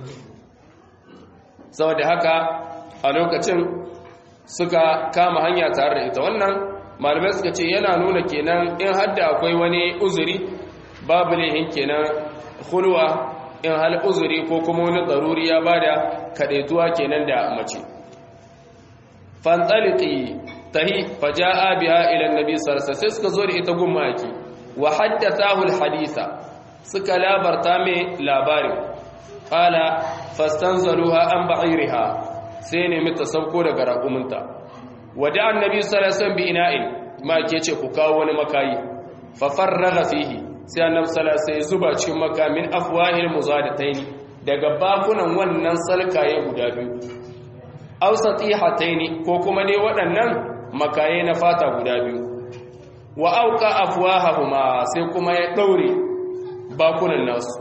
saboda haka a lokacin suka kama hanya tare da ita wannan malamai suka ce yana nuna kenan in hadda akwai wani uzuri babu lehin kenan hulwa in hal uzuri ko kuma wani tsaruri ya bada kadaituwa kenan da mace fantaliki tahi faja'a biha ila annabi sallallahu alaihi wasallam suka zo da ita gummaki wa haddathahu alhaditha suka labarta mai labarin qala fastanzaluha an ba'iriha sai ne mita sauko daga raƙuminta wada annabi sallallahu alaihi wasallam bi ina'in ma ke ce ku kawo wani makayi fa farraga fihi sai annabi sallallahu alaihi wasallam zuba cikin makamin afwahil muzadatayn daga bakunan wannan salkaye guda biyu aw satihatayn ko kuma ne waɗannan makaye na fata guda biyu wa auka afwahahuma sai kuma ya daure bakunan nasu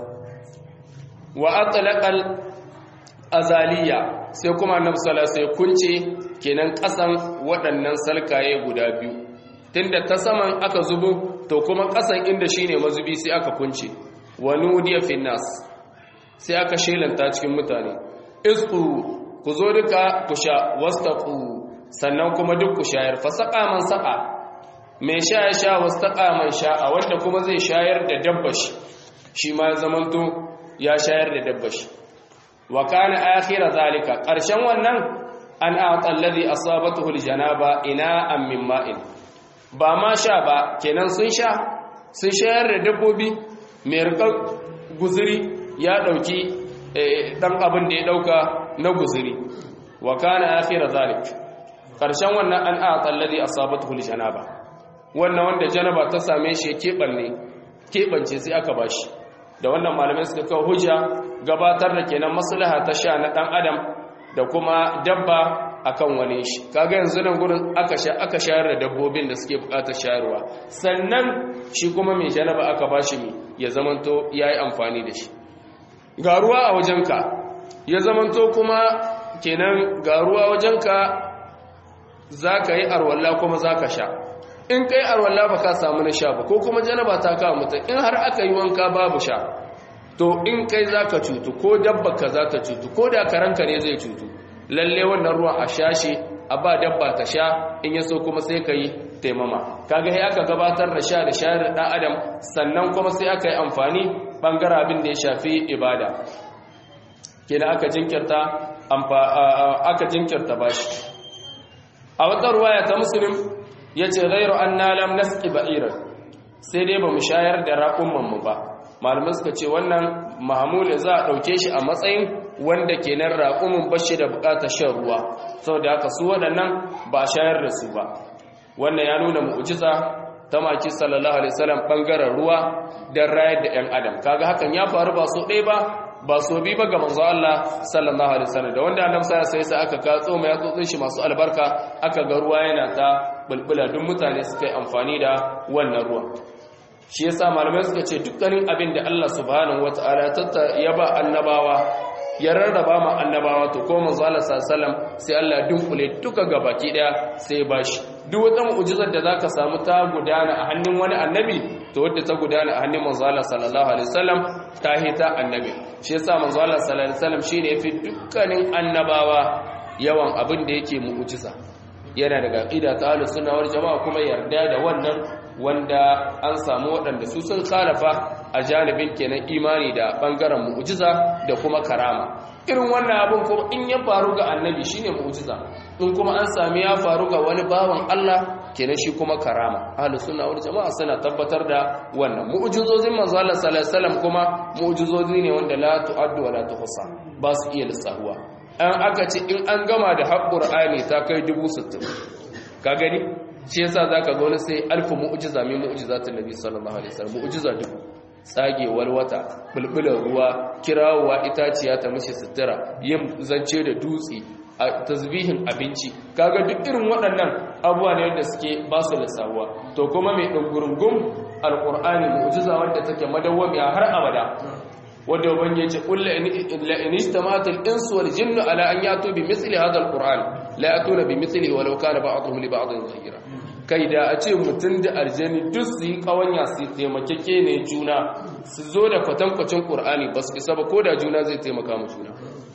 wa atlaqal azaliya sai kuma annabi sallallahu alaihi kunce kenan kasan waɗannan salkaye guda biyu tunda ta saman aka zubo to kuma kasan inda shine mazubi sai aka kunce wa nudiya fin nas sai aka shelanta cikin mutane isqu ku zo duka ku sha wastaqu sannan kuma duk ku shayar fa saqa man saqa mai sha ya sha wastaqa man sha'a wanda kuma zai shayar da dabbashi shi ma ya zamanto ya shayar da dabbashi wa kana akhira zalika ƙarshen wannan an a'ta alladhi asabatuhu aljanaba ina'an min ma'in ba ma sha ba kenan sun sha sun shayar da dabbobi mai rikar guzuri ya dauki dan abin da ya dauka na guzuri wa kana akhira zalik ƙarshen wannan an a'ta alladhi asabatuhu aljanaba wannan wanda janaba ta same shi kebanne kebance sai aka bashi da wannan malamai suka kawo hujja gabatar da kenan maslaha ta sha na dan adam da kuma dabba akan wani shi kaga yanzu nan gurin aka sha aka shayar da dabbobin da suke bukatar shayarwa sannan shi kuma mai janaba aka bashi mi ya zamanto yayi amfani da shi ga ruwa a wajenka ya zamanto kuma kenan ga ruwa wajenka zaka yi arwalla kuma zaka sha in kai arwalla ba ka samu na sha ba ko kuma janaba ta kawo mutum in har aka yi wanka babu sha to in kai za ka cutu ko dabba ka za ta cutu ko da karanka ne zai cutu lalle wannan ruwan a sha shi a ba dabba ta sha in ya so kuma sai ka yi taimama kaga sai aka gabatar da sha da shayar da ɗan adam sannan kuma sai aka yi amfani ɓangare abin da ya shafi ibada kenan aka jinkirta aka jinkirta bashi a wata ruwaya ta musulun ya ce zairu an nalam naski ba'irar sai dai ba mu shayar da raƙunmanmu ba malamai suka ce wannan mahamule za a ɗauke shi a matsayin wanda ke nan raƙumin bashi da buƙatar shan ruwa sau da haka su waɗannan ba a shayar da su ba wannan ya nuna mu'ujiza ta maki sallallahu alaihi wasallam ɓangaren ruwa don rayar da 'yan adam kaga hakan ya faru ba so ɗaya ba ba so bi ba ga manzo Allah sallallahu alaihi wasallam da wanda annabi sai sai aka ka tsoma ya tsotsin shi masu albarka aka ga ruwa yana ta bulbula duk mutane suka yi amfani da wannan ruwa shi yasa malamai suka ce dukkanin abin da Allah subhanahu wataala ya ba annabawa ya rarraba ma annabawa to ko manzo Allah sallallahu sai Allah ya dunkule duka gabaki daya sai ya bashi duk wata mu'jizar da zaka samu ta gudana a hannun wani annabi to wadda ta gudana a hannun manzo Allah sallallahu alaihi wasallam ta hita annabi shi yasa manzo Allah sallallahu alaihi wasallam shine yafi dukkanin annabawa yawan abin da yake mu'jiza yana daga aqida ta ahlus sunna wal jamaa kuma yarda da wannan wanda an samu waɗanda su sun khalafa a janibin kenan imani da bangaren mu'jiza da kuma karama irin wannan abin kuma in ya faru ga annabi shine mu'jiza in kuma an sami ya faru ga wani bawan Allah kenan shi kuma karama ahlus sunna wal jamaa suna tabbatar da wannan mu'jizozin manzo Allah sallallahu alaihi wasallam kuma mu'jizozi ne wanda la tu'addu wa la tuhsa ba su iya lissahuwa an aka ce in an gama da haƙƙur'ani ta kai dubu sittin ka gani shi yasa za ka wani sai alfa mu'ujiza mai mu'ujiza ta nabi sallallahu alaihi wasallam mu'ujiza dubu tsagewar wata bulbular ruwa kirawowa itaciya ta mashi sutura yin zance da dutse a tasbihin abinci kaga duk irin waɗannan abubuwa ne wanda suke ba su lissahuwa to kuma mai ɗungurungun alƙur'ani mu'ujiza wanda take madawwamiya har abada wanda ubangi ce qul la in istamatul insu wal jinnu ala an yatu bi mithli hadha al qur'an la yatuna bi mithlihi walau kana ba'dhum li ba'dhin zahira kai da a ce mutun da aljani duk su yi kawanya su taimakeke ne juna su zo da kwatankwacin qur'ani ba su isa ba ko da juna zai taimaka mu juna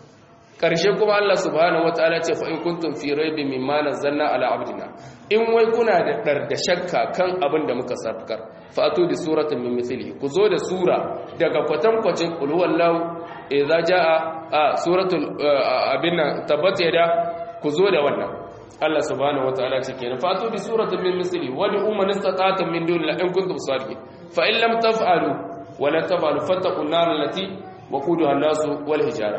karshe kuma Allah subhanahu wataala ce fa in kuntum fi raibin mimma nazzalna ala abdina in wai kuna da dar da shakka kan abin da muka sarkar fatu bi suratin min mithlihi ku zo da sura daga kwatankwacin qul huwallahu idza jaa a suratul abinna tabbat yada ku zo da wannan Allah subhanahu wataala ce kenan fatu bi suratin min mithlihi wa li umman istata'tum min dunillahi in kuntum sadiqin fa in lam taf'alu wa la taf'alu fattaqun nar allati waquduha an-nasu wal hijara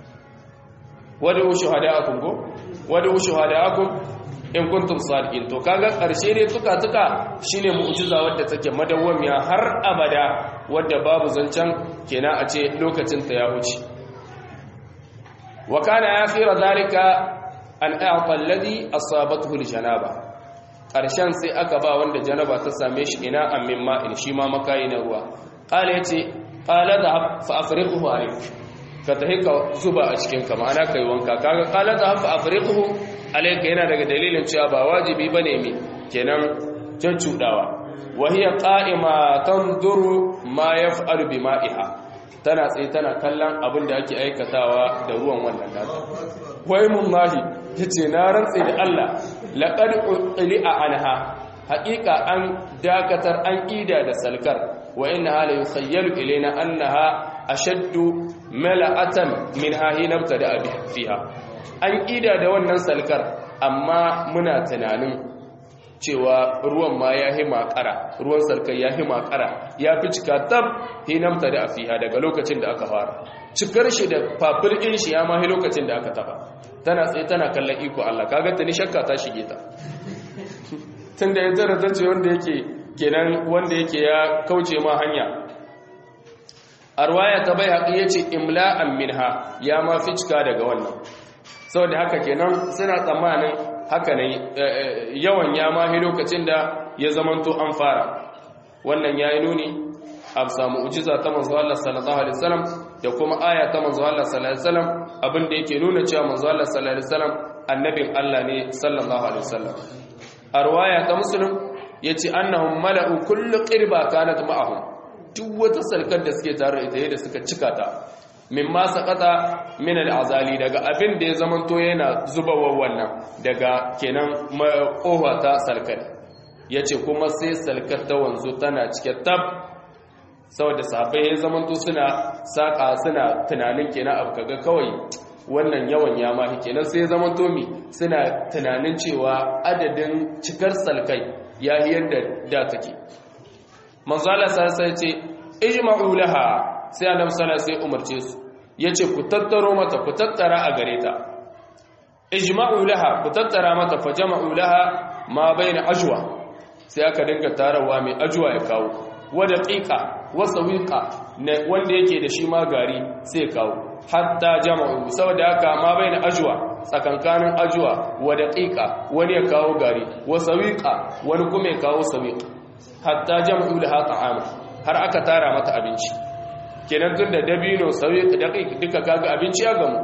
wad'u shuhada'akum go wad'u shuhada'akum in kuntum sadiqin to kaga karshe ne tuka tuka shine mu'jiza wadda take madawwamiya har abada wadda babu zancan kenan a ce lokacin ta ya wuce wa kana akhira zalika an a'ta alladhi asabathu aljanaba ƙarshen sai aka ba wanda janaba ta same shi ina amin ma'in shi ma makayi na ruwa ƙala ya ce ƙala da fa'afiriƙuhu a ka tafi ka zuba a cikin ka ma'ana kai wanka kaga ƙala da fa'afiriƙuhu alaika yana daga dalilin cewa ba wajibi ba ne mai kenan can cuɗawa wahiyar ƙa'ima tanzuru ma ya fa'alu bi ma'iha tana tsaye tana kallon abin da ake aikatawa da ruwan wannan nata wai mun mahi ya ce na rantse da Allah laƙar ƙuli a anha haƙiƙa an dakatar an ƙida da salkar wa ina hala yi khayyalu ilaina annaha ashaddu mala'atan min hahinabta da abi fiha an ƙida da wannan salkar amma muna tunanin cewa ruwan ma ya hi makara ruwan sarkar ya hi makara ya fi cika tab hinamta da afiha daga lokacin da aka fara cikar shi da fafirkin shi ya mahi lokacin da aka taba tana tsaye tana kallon iko Allah kaga ta ni shakka ta shige ta tun da ya tara ta ce wanda yake kenan wanda yake ya kauce ma hanya arwaya ta bai haƙi ya ce imla'an minha ya ma fi cika daga wannan saboda haka kenan suna tsammanin haka ne yawan ya mahi lokacin da ya zamanto an fara wannan ya yi nuni a samu ujiza ta manzo Allah sallallahu alaihi wasallam da kuma aya ta manzo Allah sallallahu alaihi wasallam abin da yake nuna cewa manzo Allah sallallahu alaihi wasallam annabin Allah ne sallallahu alaihi wasallam arwaya ta muslim yace annahum mala'u kullu qirba kanat ma'ahum duk wata salkar da suke tare da ita da suka cika ta mimma saqata min al'azali daga abin da ya zamanto yana zubawa wannan daga kenan kowa ta salkar yace kuma sai salkar ta wanzu tana cike tab saboda sahabbai ya zamanto suna saka suna tunanin kenan abu kaga kawai wannan yawan ya mahi kenan sai ya zamanto mi suna tunanin cewa adadin cikar salkai ya yi yadda da take manzala sai ce ijma'u laha sai annabi sallallahu sai umarce su yace ku tattaro mata ku tattara a gare ta ijma'u laha ku tattara mata fa jama'u laha ma baina ajwa sai aka dinga tarawa mai ajwa ya kawo wa daqiqa wa sawiqa wanda yake da shi ma gari sai kawo hatta jama'u saboda haka ma baina ajwa tsakankanin ajwa wa daqiqa wani ya kawo gari wa sawiqa wani kuma ya kawo sawiqa hatta jama'u laha ta'ama har aka tara mata abinci kenan tun da dabino sauyi daƙiƙ duka kaga abinci ya gamu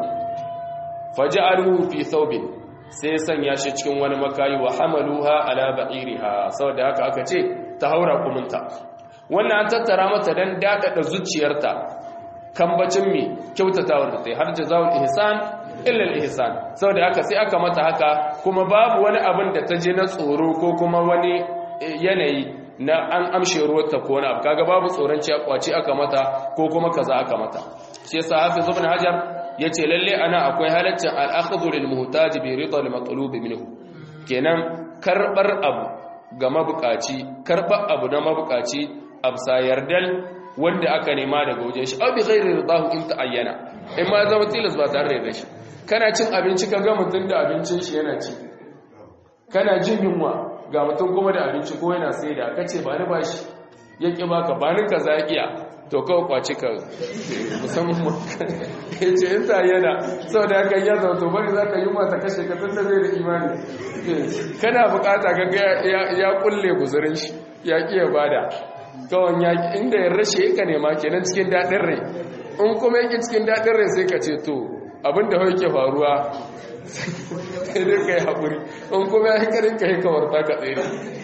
faja'aluhu fi thawbin sai ya sanya shi cikin wani makayi wa hamaluha ala ba'iriha saboda haka aka ce ta haura kumunta wannan an tattara mata dan dadada zuciyarta kambacin mi kyautatawar da ta har jazaul ihsan illa al ihsan saboda haka sai aka mata haka kuma babu wani abin da ta je na tsoro ko kuma wani yanayi na an amshe ruwarta ko wani abu kaga babu tsoron ci kwaci aka mata ko kuma kaza aka mata shi yasa hafiz ibn hajar yace lalle ana akwai halaccin al-akhdhu lil muhtaj bi ridha al matlub minhu kenan karbar abu ga mabukaci karbar abu na mabukaci absa yardal wanda aka nema daga wajen shi abi ghairi ridahu in ta'ayyana in ma zama tilas ba tare da shi kana cin abinci kaga mutun da abincin shi yana ci kana jin yunwa ga mutum kuma da abinci ko yana sai da aka ce ba ni ba shi ya ƙi baka ba ni ka zaƙiya to kawai kwaci ka musamman ya ce in ta yana sau da aka yi zama to bari za ka yi mata kashe ka tun da zai da imani kana bukata ga ya kulle guzurin shi ya ƙi ya bada kawai ya inda ya rashe ka nema kenan cikin daɗin rai in kuma yake cikin daɗin rai sai ka ce to abin da ke faruwa sai dai ka yi haƙuri in kuma ya hikarin ka yi kawarta ka tsaye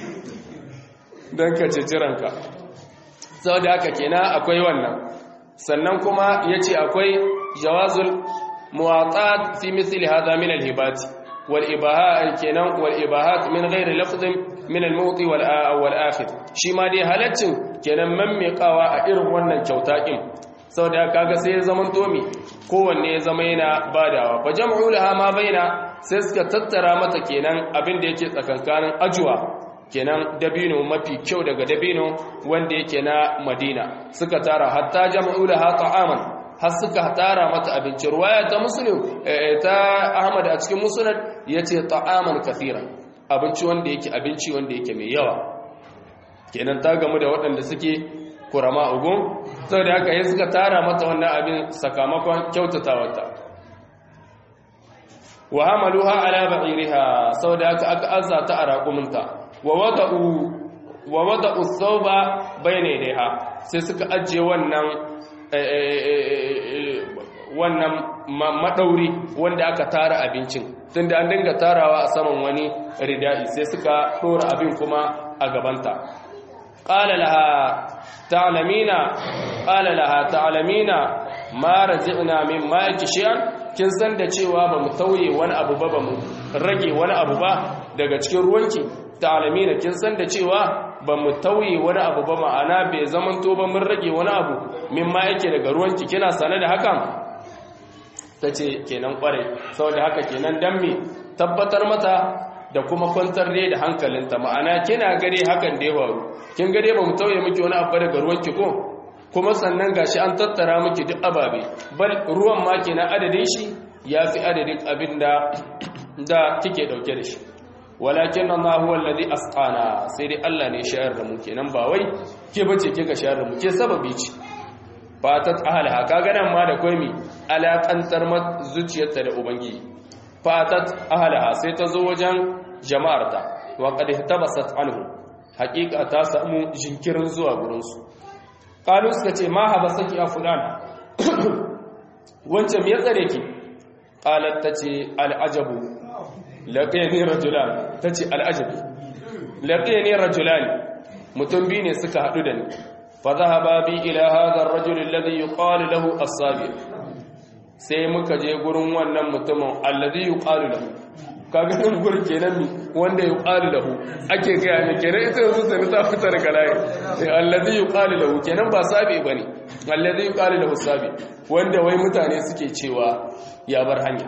don ka ceci ranka sau da haka kena akwai wannan sannan kuma ya ce akwai jawazul muwatsa fi misali hada min alhibati wal ibaha kenan wal ibahat min ghairi lafzin min al-mu'ti wal wal akhir shi ma dai halaccin kenan mammekawa a irin wannan kyauta din saboda kaga sai ya zaman tomi kowanne ya zama yana badawa fa jam'u laha ma baina sai suka tattara mata kenan abin da yake tsakankanin ajuwa kenan dabino mafi kyau daga dabino wanda yake na Madina suka tara hatta jam'u laha ta'aman har suka tara mata abinci ruwaya ta muslim ta Ahmad a cikin musnad yace ta'aman kathira abinci wanda yake abinci wanda yake mai yawa kenan ta gamu da waɗanda suke kurama ugun sau da haka yi suka tara mata wannan abin sakamakon kyautatawarta wa hamaluha ala ba'iriha sau da haka aka azza ta a raƙuminta wa wada'u wa wada'u thawba bayna yadayha sai suka ajiye wannan wannan madauri wanda aka tara abincin tunda an dinga tarawa a saman wani ridai sai suka dora abin kuma a gabanta qala laha ta'lamina qala laha ta'lamina ma raji'na min ma'aki shay'an kin san da cewa bamu tauye wani abu ba bamu rage wani abu ba daga cikin ruwanki ta'lamina kin san da cewa bamu tauye wani abu ba ma'ana bai zamanto ba mun rage wani abu min ma yake daga ruwanki kina sane da hakan tace kenan kwarai saboda haka kenan dan me tabbatar mata da kuma kwantar dai da hankalinta ma'ana kina gare hakan da ya faru kin gare ba mu tauye miki wani abu daga ruwanki ko kuma sannan gashi an tattara miki duk ababe bal ruwan ma kenan adadin shi yafi adadin abin da da kike dauke da shi walakin Allah huwa alladhi asqana sai dai Allah ne shayar da mu kenan ba wai ke bace kika shayar da mu ke sababi ce fatat ahliha kaga nan ma da koimi alaƙantar zuciyarta da ubangiji fatat ahliha sai ta zo wajen jama'arta wa qad ihtabasat anhu haqiqa ta samu jinkirin zuwa gurin su qalu suka ce ma habasaki ya fulan wancan me ya tsare ki qalat tace al'ajabu laqiyani rajulan tace al'ajabi laqiyani rajulan mutum biyu ne suka hadu da ni fa dhahaba bi ila hadha ar-rajul alladhi yuqalu lahu as-sabi sai muka je gurin wannan mutumin alladhi yuqalu lahu kaga nan gurin kenan mi wanda yuqalu lahu ake ga ne kenan ita yanzu sai ta fita daga layi sai alladhi yuqalu lahu kenan ba sabi bane alladhi yuqalu lahu sabi wanda wai mutane suke cewa ya bar hanya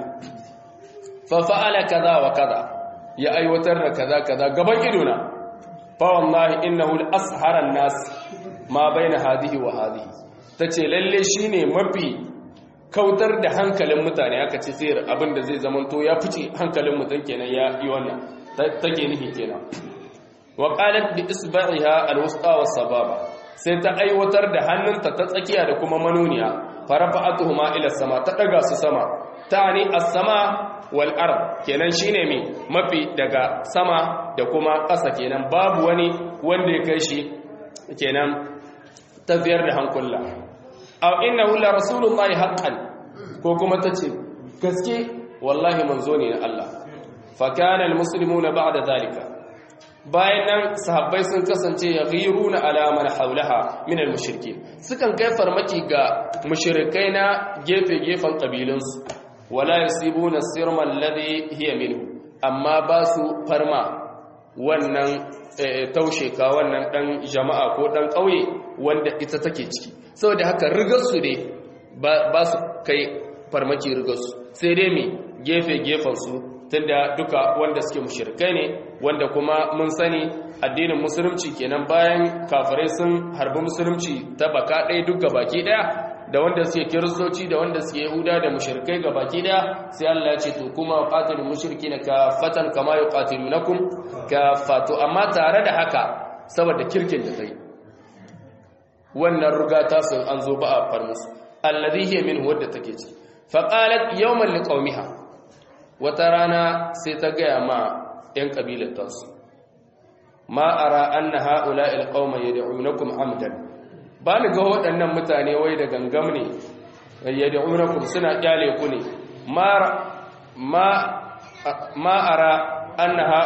fa fa'ala kaza wa kaza ya aiwatar da kaza kaza gaban idona fa wallahi innahu al-ashara an-nas ma baina hadhihi wa hadhihi tace lalle shine mafi kautar da hankalin mutane aka ce sai abinda zai zamanto ya fice hankalin mutum kenan ya yi wannan take nihi kenan wa qalat bi isba'iha al-wusta was-sababa sai ta aiwatar da hannunta ta tsakiya da kuma manuniya farafa'atuhuma ila sama ta daga su sama tani as-sama wal ard kenan shine mi mafi daga sama da kuma ƙasa kenan babu wani wanda ya kai shi kenan tafiyar da hankula aw innahu la rasulullahi haqqan ko kuma tace gaske wallahi manzo ne na Allah fa kana almuslimuna ba'da zalika bayan nan sahabbai sun kasance yaghiruna ala man hawlaha min almushrikin sukan kai farmaki ga mushrikai na gefe gefen kabilunsu wala yasibuna sirma alladhi hiya minhu amma ba su farma wannan taushe ka wannan dan jama'a ko dan kauye wanda ita take ciki saboda haka rigarsu ne ba su kai farmaki rigarsu sai dai mai gefe-gefensu tunda duka wanda suke mushirkai ne wanda kuma mun sani addinin musulunci kenan bayan kafirai sun harbi musulunci ta baka ɗaya duk baki ɗaya da wanda suke kiristoci da wanda suke yahuda da mushirkai ga baki ɗaya sai Allah ya ce to kuma qatilul mushrikina kafatan kama yuqatilunakum kafatu amma tare da haka saboda kirkin da kai wannan ruga ta sun an zo ba a far musu alladhi hiya min wadda take ci fa qalat yawman liqaumiha wata rana sai ta gaya ma yan kabilar tasu ma ara anna haula alqauma yad'unakum amdan ba ni ga waɗannan mutane wai da gangam ne yad'unakum suna kyale ku ne ma ma ma ara annaha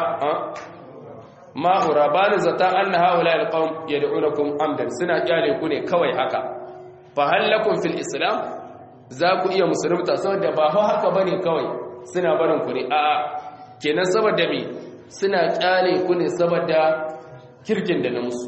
ma'ura ba ni zata an na haula alƙawun ya da'unakun amdan suna kyale ku ne kawai haka fa hallakun fil islam za ku iya musulunta saboda ba hau haka ba ne kawai suna barin ku ne a kenan saboda me suna kyale ku ne saboda kirkin da na musu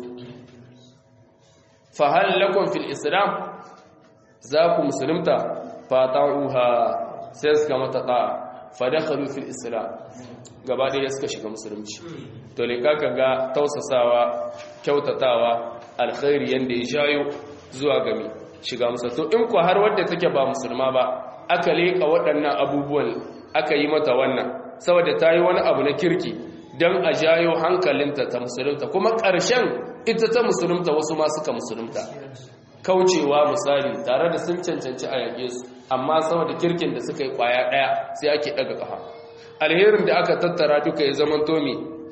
fa hallakun fil islam za ku musulunta fa ta'uha sai suka mata ta'a fa dakhalu fil islam gaba ɗaya suka shiga musulunci to ne kaka ga tausasawa kyautatawa alkhairi yanda ya jayo zuwa gami shiga musulunci to in ku har wadda take ba musulma ba aka leka waɗannan abubuwan aka yi mata wannan saboda ta yi wani abu na kirki don a jayo hankalinta ta musulunta kuma ƙarshen ita ta musulunta wasu ma suka musulunta kaucewa misali tare da sun cancanci a yaƙe su amma saboda kirkin da suka yi ƙwaya ɗaya sai ake ɗaga ƙafa alherin da aka tattara duka ya zama tomi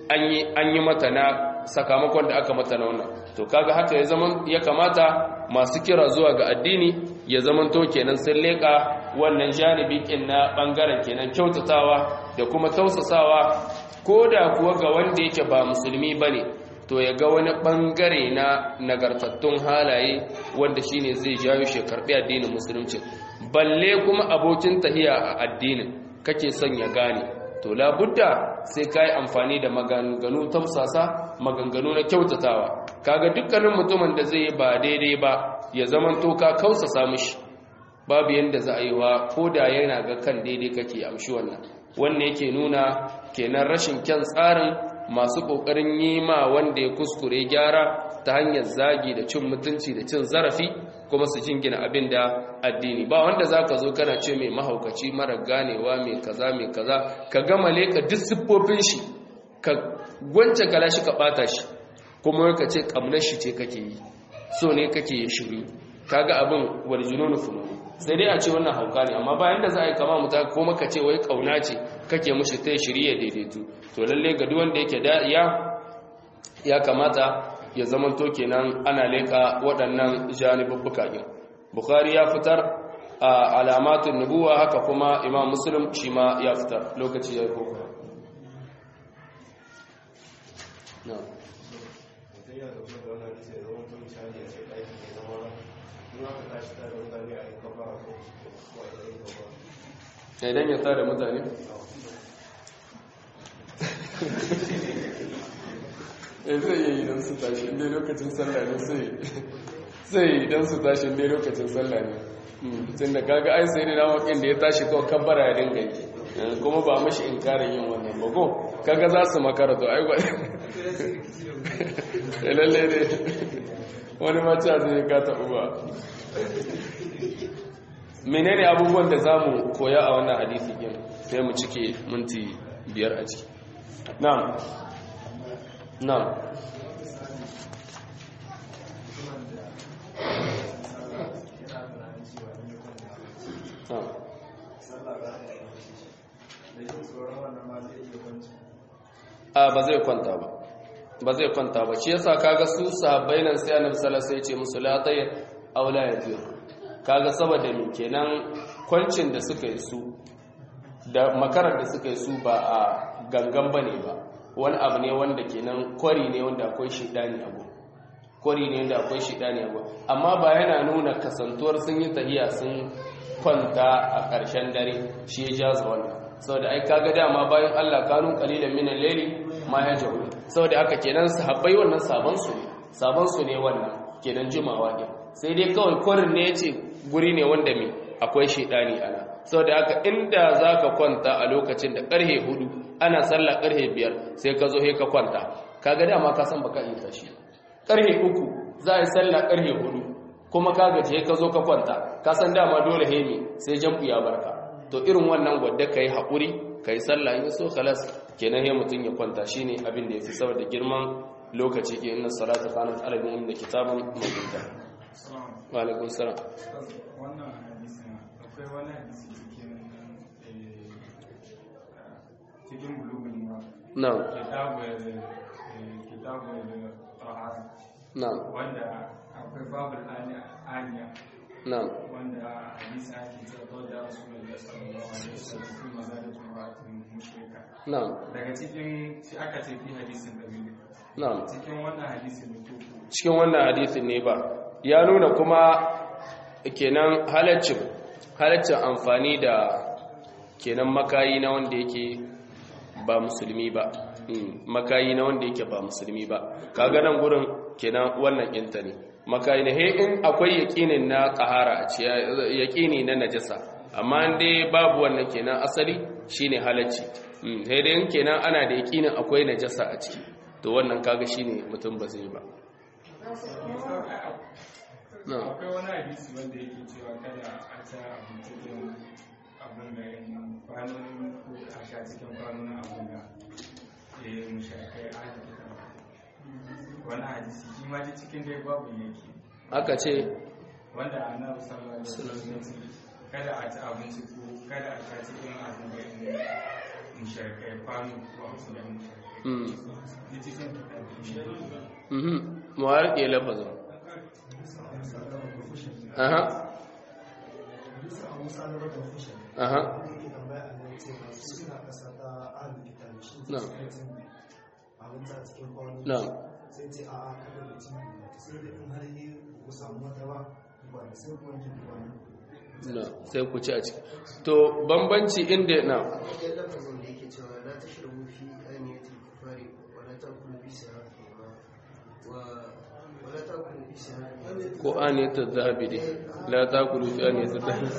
an yi mata na sakamakon da aka mata na wannan to kaga haka ya zaman ya kamata masu kira zuwa ga addini ya zaman to kenan sun leka wannan janibi kin na bangaren kenan kyautatawa da kuma tausasawa ko da kuwa ga wanda yake ba musulmi bane to ya ga wani bangare na nagartattun halaye wanda shine zai jawo shi karbi addinin musulunci balle kuma abokin tahiya a addinin kake son ya gane to labudda sai ka yi amfani da maganganu tausasa maganganu na kyautatawa kaga dukkanin mutumin da zai yi ba daidai ba ya zaman to ka kausasa mishi babu yanda za a yi wa ko da yana ga kan daidai kake amshi wannan wannan yake nuna kenan rashin kyan tsarin masu kokarin yi ma wanda ya kuskure gyara ta hanyar zagi da cin mutunci da cin zarafi kuma su jingina abin da addini ba wanda za ka zo kana ce mai mahaukaci mara ganewa mai kaza mai kaza ka gama leka duk siffofin shi ka gwance kala shi ka bata shi kuma ka ce kamnar shi ce kake yi so ne kake yi shiru kaga abin warjinonu fununu sai dai a ce wannan hauka ne amma bayan da za a yi kama muta ko maka ce wai kauna ce kake mushi ta shirya daidaitu to lalle ga duk wanda yake da ya ya kamata ya zamanto kenan ana leka waɗannan janibubbuka ɗin bukhari ya fitar a alamatun nubuwa haka kuma imam muslim shi ma ya fitar lokaci ya yi koko idan ya tare mutane zai yi idan su tashi inda lokacin sallah ne sai idan su tashi inda lokacin sallah ne tun da kaga ai sai na wakin da ya tashi kawai kabbara ya dinga yi kuma ba mashi inkarin yin wannan ba ko kaga za su makara to ai gwai lalle ne wani mace zai ka taɓu ba menene abubuwan da za mu koya a wannan hadisi ɗin sai mu cike minti biyar a ciki na'am na'am a ba zai kwanta ba ba zai kwanta ba shi yasa kaga su sahabbai nan sai annabi sallallahu alaihi wasallam ya ce musu la tayyib aw la yajur kaga saboda me kenan kwancin da suka yi su da makarar da suka yi su ba a gangan bane ba wani abu ne wanda kenan kwari ne wanda akwai shidani abu kwari ne wanda akwai shidani abu amma ba yana nuna kasantuwar sun yi tahiya sun kwanta a ƙarshen dare shi ya jaza wannan saboda ai kaga dama bayan Allah kanu qalilan min al-layli ma yaj'u saboda haka kenan sahabbai wannan saban su ne saban su ne wannan kenan jimawa ne sai dai kawai kwarin ne yace guri ne wanda me akwai shedani ana saboda haka inda zaka kwanta a lokacin da karhe hudu ana sallah karhe biyar sai ka zo he ka kwanta kaga dama ka san baka iya tashi karhe uku za a yi sallah karhe hudu kuma ka gaje ka zo ka kwanta ka san dama dole he ne sai jam'u ya barka to irin wannan wadda ka yi haƙuri ka yi sallah in so khalas kenan ya mutum ya kwanta shi ne abin da ya fi saboda girman lokaci ke inna salata kanat alabin inda kitabun mabuta wa alaikun salam wannan hadisin akwai wani hadisi cikin cikin bulugul mura na kitabu kitabu tahara na wanda akwai babul aniya na wanda hadisi ake cewa da rasulullahi sallallahu alaihi wasallam fi mazalatu muratin mushrika na daga cikin shi aka ce fi hadisin da biyu na cikin wannan hadisin da kuku cikin wannan hadisin ne ba ya nuna kuma kenan halaccin halaccin amfani da kenan makayi na wanda yake ba musulmi ba Mm, makayi na wanda yake ba musulmi ba kaga nan gurin kenan wannan inta ne makayi ne he in akwai yaqinin na qahara a ci yaqini na najasa amma in dai babu wannan kenan asali shine halacci mm, he dai in kenan ana da yaqinin akwai najasa a ciki to wannan kaga shine mutum ba zai ba na akwai wani hadisi wanda yake cewa kada a ta abinci cikin abin da yin kwanon ko a sha cikin kwanon abin da ya yi mushakai a hajji wani hadisi shi ma ji cikin dai babu yake aka ce wanda annabi sallallahu alaihi wasallam ya ce kada a ci abinci ko kada a sha cikin abin da yin mushrikai kwano ko wasu da mushrikai mm da cikin mhm mu harke lafazin aha aha na na sai ce a a kada da cin sai da in har yi ku samu wata ba ba da sai kuma ki ba na sai ku ci a ciki to bambanci inda na wajen lafazin da yake cewa la ta shirbu fi ainihin kufari wa la ta kulu fi sahari wa wa la ta kulu fi sahari ko aniyata zahabi dai la taqulu fi aniyata zahabi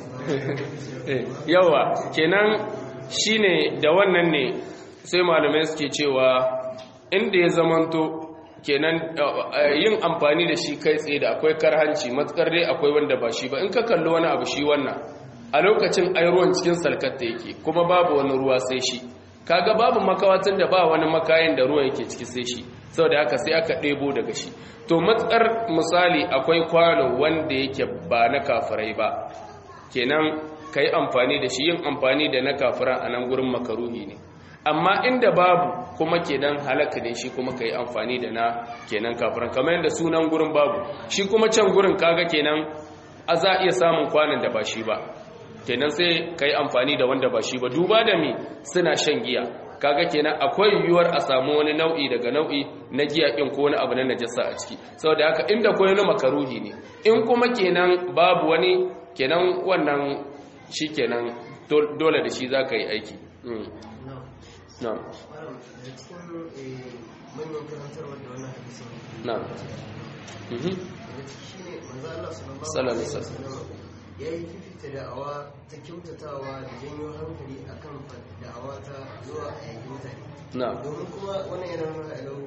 Eh, yawa kenan shine da wannan ne sai malamai suke cewa inda ya zamanto kenan eh, yin amfani da shi kai tsaye da akwai karhanci matukar dai akwai wanda ba shi ba in ka kalli wani abu shi wannan a lokacin ai ruwan cikin salkatta yake kuma babu wani ruwa sai shi kaga babu makawatin da ba wani makayin da ruwan yake ciki sai shi saboda haka sai aka ɗebo daga shi to matsar misali akwai kwano wanda yake ba na kafirai ba kenan ka yi amfani da shi yin amfani da na kafira a nan gurin makaruhi ne amma inda babu kuma kenan halaka ne shi kuma ka yi amfani da na kenan kafiran kamar yadda sunan gurin babu shi kuma can gurin kaga kenan a za a iya samun kwanan da ba shi ba kenan sai ka yi amfani da wanda ba shi ba duba da mi suna shan giya kaga kenan akwai yiwuwar a samu wani nau'i daga nau'i na giya ɗin ko wani abu na najasa a ciki saboda haka inda koyi na makaruhi ne in kuma kenan babu wani kenan wannan shi kenan dole da shi za ka yi aiki Mm. na na'am malam da cikin eh, manyan karantarwar da wannan hadisin na'am Mhm. daga ciki shine manzo Allah Sallallahu sallallahu alaihi alaihi wasallam ya yi fifita da'awa ta kyautatawa da janyo hankali akan da'awa ta zuwa a yaƙi mutane na'am domin kuma wannan yana nuna alau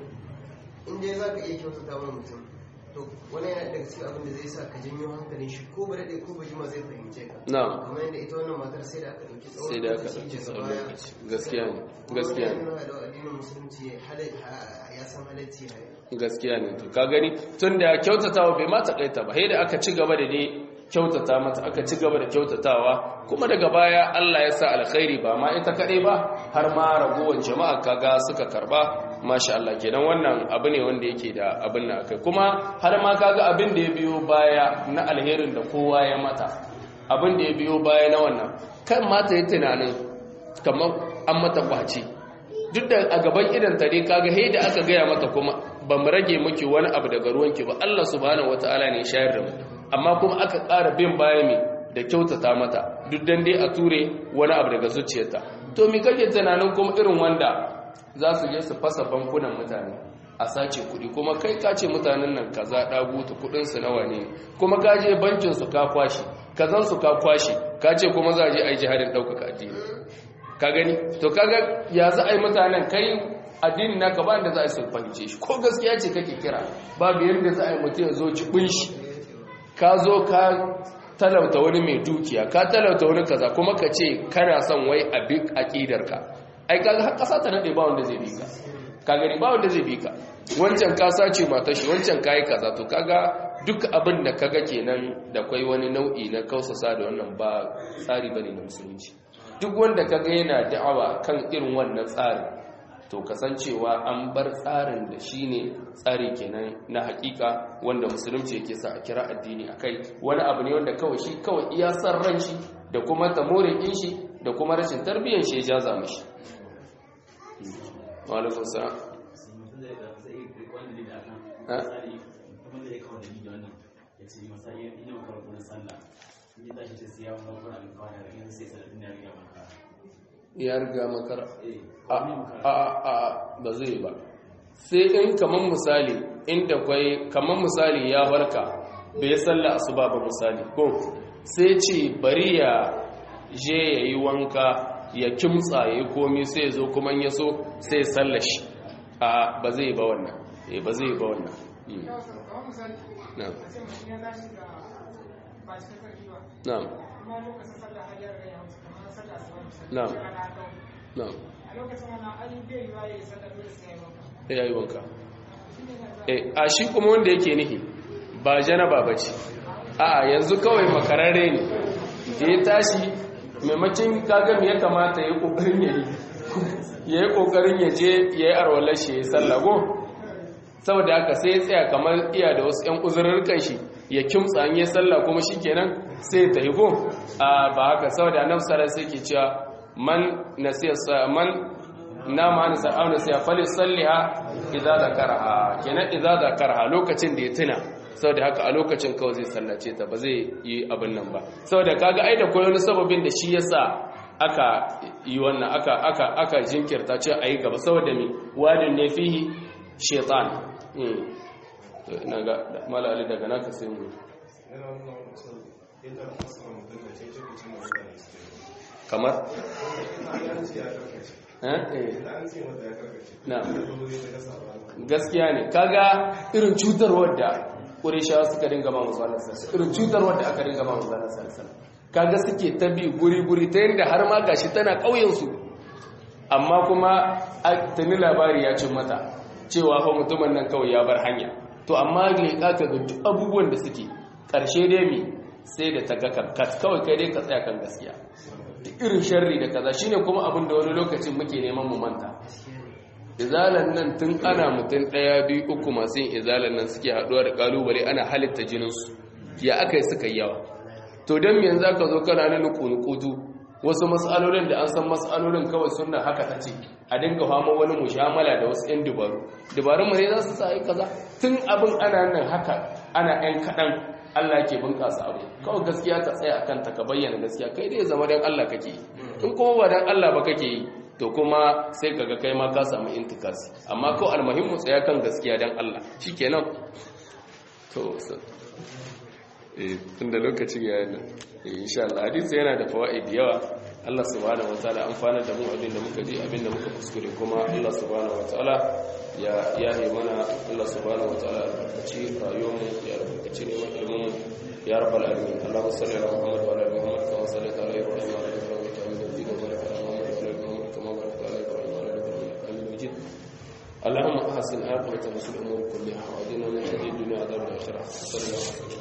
in dai za ka iya kyautata wa mutum to wannan yana daga cikin abin da zai sa ka janyo hankalin shi ko ba daɗe ko ba jima zai fahimce ka na'am kamar yadda ita wannan matar sai da aka ɗauki tsawon sai da aka lokaci ɗauki daga tsawon baya. lokaci gaskiya ne gaskiya ne Wannan yana nuna alau addinin musulunci halal- ha- ya san halacci ne gaskiya ne to ka gani tun da kyautatawa bai ma taƙaita ba sai da aka ci gaba da dai kyautata mata aka ci gaba da kyautatawa kuma daga baya Allah ya sa alkhairi ba ma ita kaɗai ba har ma ragowar jama'a kaga suka karba masha Allah kenan wannan abu ne wanda yake da abin na akai kuma har ma kaga abin da ya biyo baya na alherin da kowa ya mata abin da ya biyo baya na wannan kan mata yi tunanin kamar an mata kwace duk da a gaban idan ta dai kaga he da aka gaya mata kuma ba mu rage miki wani abu daga ruwanki ba Allah subhanahu wataala ne ya shayar da mu amma kuma aka ƙara bin baya mai da kyautata mata duk dan dai a ture wani abu daga zuciyarta to me kake tunanin kuma irin wanda za su je su fasa bankunan mutane a sace kuɗi kuma kai ka ce mutanen nan kaza ɗagutu kuɗinsu nawa ne kuma ka je bankin su ka kwashi kazan su ka kwashi ka ce kuma za a je a yi jihadin ɗaukaka addini ka gani to kaga ya za a yi mutanen kai addini naka ba da za a yi su fahimce shi ko gaskiya ce kake kira babu yadda za a yi mutum ya zo jibin shi ka zo ka talauta wani mai dukiya ka talauta wani kaza kuma ka ce kana son wai a bi aqidarka ai kaga har kasa ta nade ba wanda zai bi ka ka gani ba wanda zai bi ka wancan ka sace matar shi wancan kai kaza to kaga duk abin da kaga kenan da kwai wani nau'i na kausasa da wannan ba tsari bane na musulunci duk wanda kaga yana da'awa kan irin wannan tsarin to kasancewa an bar tsarin da shine tsari kenan na hakika wanda musulunci yake sa a kira addini akai wani abu ne wanda kawai shi kawai iya san ran shi da kuma tamorin din shi da kuma rashin tarbiyyar shi ya jaza mishi wa alaikum salam ya riga makara a a a ba zai ba sai in kaman misali inda kwai kaman misali ya barka bai salla asuba ba misali ko sai ce bari ya je ya yi wanka ya kimtsa ya yi komi sai ya zo kuma ya so sai salla shi a ba zai ba wannan eh ba zai ba wannan Mm. na'am na'am na'am na'am ya yi wanka Eh, a shi kuma wanda yake nihi ba janaba ba ce a yanzu kawai makararre ne da ya tashi maimakon kaga me ya kamata ya kokarin ya yi ya yi kokarin ya je ya yi arwalar shi ya yi sallago saboda haka sai ya tsaya kamar iya da wasu 'yan uzurrukan shi ya kimtsa an yi sallah kuma shi kenan sai ta yi ko ba haka saboda nan sarar sai ke cewa man nasiya man na ma ni sa'a nasiya fali salliha idza zakaraha kenan idza zakaraha lokacin da ya tuna saboda haka a lokacin kawai zai sallace ta ba zai yi abin nan ba saboda kaga ai da koyo wani sababin da shi yasa aka yi wannan aka aka aka jinkirta ce ayi gaba saboda me wadin ne fihi shaitan ina ga malali daga naka sai mu kamar gaskiya ne kaga irin cutarwar da ƙurishawa suka dinga ma musu Allah sallallahu irin cutarwar da aka dinga ma musu Allah sallallahu kaga suke ta bi guri-guri ta yadda har ma gashi tana ƙauyensu amma kuma tuni labari ya cin mata cewa fa mutumin nan kawai ya bar hanya to amma leƙa ka ga duk abubuwan da suke ƙarshe dai mi sai da ta ga karkat kawai kai dai ka tsaya kan gaskiya duk irin sharri da kaza shine kuma abin da wani lokacin muke neman mu manta izalan nan tun ana mutum ɗaya biyu uku masu yin izalan nan suke haɗuwa da ƙalubale ana halitta jininsu ya aka yi suka yawa to don yanzu aka zo kana nuna kunukutu wasu matsalolin da an san matsalolin kawai suna haka ta ce a dinga fama wani mushamala da wasu 'yan dubaru dubarun mu ne za su sa yi kaza tun abin ana nan haka ana 'yan kaɗan Allah ke bunƙasa abu kawai gaskiya ka tsaya a kanta ka bayyana gaskiya kai dai zama don Allah kake yi in kuma ba don Allah ba kake yi to kuma sai kaga kai ma ka samu intikasi amma ko almuhimmu tsaya kan gaskiya don Allah shikenan to eh tunda lokacin ya yana insha Allah hadisi yana da fawaid yawa Allah subhanahu wataala amfana da mu abin da muka ji abin da muka kuskure kuma Allah subhanahu wataala ya yahe mana Allah subhanahu wataala albarkaci rayuwar mu ya albarkaci ne mai ilmin ya rabbal alamin Allahumma salli ala Muhammad wa ala ali Muhammad kama sallaita ala Ibrahim wa ala ali Ibrahim innaka Hamidum Majid wa barik ala Muhammad wa ala ali Muhammad kama barakta ala Ibrahim wa ala ali Ibrahim innaka Hamidum Majid اللهم احسن عاقبتنا في الامور كلها واجعلنا من شر الدنيا وعذاب الاخره صلى الله عليه وسلم